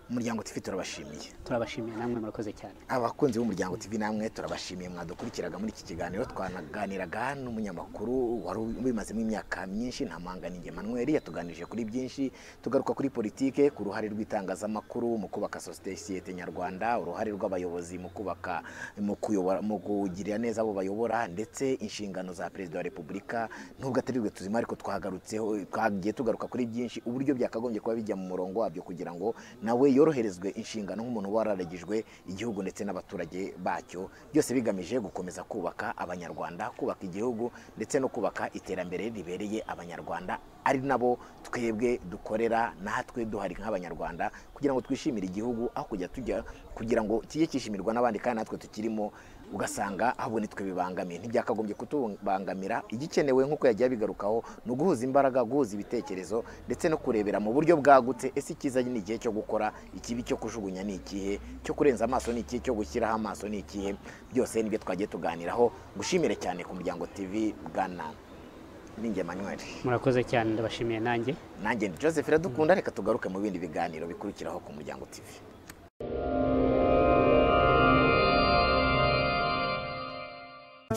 umuryango TV turabashimiye turabashimiye namwe murakoze cyane abakunzi b'umuryango TV namwe turabashimiye mwadukurikiraga muri iki kiganiro twanaganiraga n'umunyamakuru wari ubimazemo imyaka myinshi ntamanganinge Emmanuel yatuganirije kuri byinshi tugaruka kuri politike ku ruhare rw'itangazamakuru mu kubaka sosiyete nyarwanda uruhare rw'abayobozi mu kubaka mu kuyobora mu kugirira neza abo bayobora ndetse inshingano za perezida wa repubulika nubwo atari rwe tuzima ariko twagarutseho twagiye tugaruka kuri byinshi uburyo byakagombye kuba bijya mu murongo wabyo kugira ngo nawe yoroherezwe inshingano nk'umuntu uba wararagijwe igihugu ndetse n'abaturage bacyo byose bigamije gukomeza kubaka abanyarwanda kubaka igihugu ndetse no kubaka iterambere ribereye abanyarwanda ari nabo twebwe dukorera natwe duhari nk'abanyarwanda kugira ngo twishimire igihugu aho kujya tujya kugira ngo kijye kishimirwa n'abandi kandi natwe tukirimo ugasanga ahubwo nitwe bibangamiye ntibyakagombye kutubangamira igikenewe nk'uko yagiye abigarukaho ni uguhuza imbaraga guhuza ibitekerezo ndetse no kurebera mu buryo bwagutse ese icyiza ni igihe cyo gukora ikibi cyo kujugunya ni ikihe cyo kurenza amaso ni ikihe cyo gushyiraho amaso ni ikihe byose nibyo twagiye tuganiraho gushimire cyane ku muryango tv bwana ninge manyweri murakoze cyane ndabashimiye nanjye nanjye ndi joseph iradukunda reka tugaruke mu bindi biganiro bikurikiraho ku muryango tv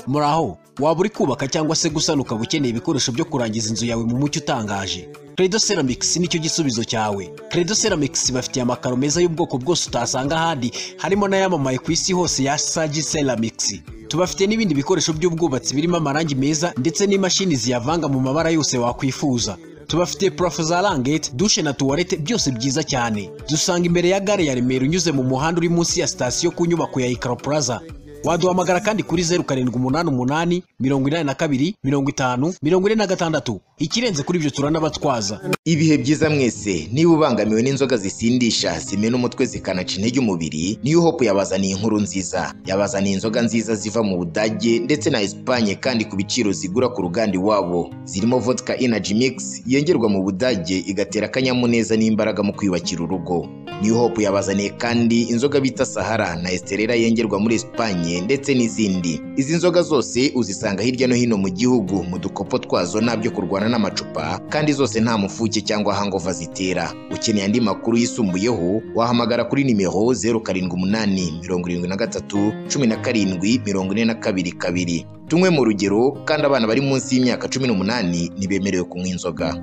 muri aho waba uri kubaka cyangwa se gusana ukaba ukeneye ibikoresho byo kurangiza inzu yawe mu mucyo utangaje credo ceramics nicyo gisubizo cyawe credo ceramics bafitiye amakaro meza y'ubwoko bwose utasanga ahandi harimo n'ayamamaye ku isi hose ya sagi ceramics tubafite n'ibindi bikoresho by'ubwubatsi birimo amarangi meza ndetse n'imashini ziyavanga mu mabara yose wakwifuza tubafite purafo za rangete dushe na tuwarete byose byiza cyane dusanga imbere ya gare ya remera unyuze mu muhanda uri munsi ya sitasiyo ku nyubako ya ikaro plaza waduhamagara kandi kuri zeru karindwi umunani umunani mirongo inani na kabiri mirongo itanu mirongo ine na gatandatu ikirenze kuri ibyo turanabatwaza ibihe byiza mwese niba ubangamiwe n'inzoga zisindisha zimena umutwe zikanaca intege umubiri niyo hope yabazaniye inkuru nziza yabazaniye inzoga nziza ziva mu budage ndetse na esipanye kandi ku biciro zigura ku ruganda iwabo zirimo vodka energy mix yengerwa mu budage igatera akanyamuneza n'imbaraga mu kwiyubakira urugo niyo hope yabazaniye kandi inzoga bita sahara na esterera yengerwa muri esipanye ndetse n'izindi izi nzoga zose uzisanga hirya no hino mu gihugu mu dukopo twazo n'abyo kurwana n'amacupa kandi zose nta mufuke cyangwa hangova zitera ukeneye andi makuru yisumbuyeho wahamagara kuri nimero zeru karindwi umunani mirongo irindwi na gatatu cumi na karindwi mirongo ine na kabiri kabiri tunywe mu rugero kandi abana bari munsi y'imyaka cumi n'umunani ntibemerewe kunywa inzoga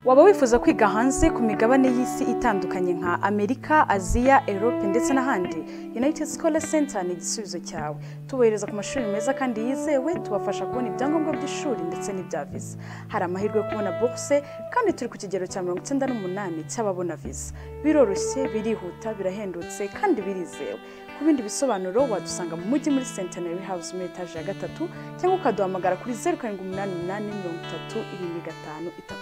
waba wifuza kwiga hanze ku migabane y'isi itandukanye nka amerika aziya europe ndetse n'ahandi united scholar center ni igisubizo cyawe tubohereza ku mashuri meza kandi yizewe tubafasha kubona ibyangombwa by'ishuri ndetse n'ibya visa hari amahirwe yo kubona bourse kandi turi ku kigero cya mirongo icyenda n'umunani cy'ababona visa biroroshye birihuta birahendutse kandi birizewe ku bindi bisobanuro wadusanga mu mujyi muri centenary house muri etaje ya gatatu cyangwa ukaduhamagara kuri zeru karindwi umunani umunani mirongo itatu irindwi gatanu itatu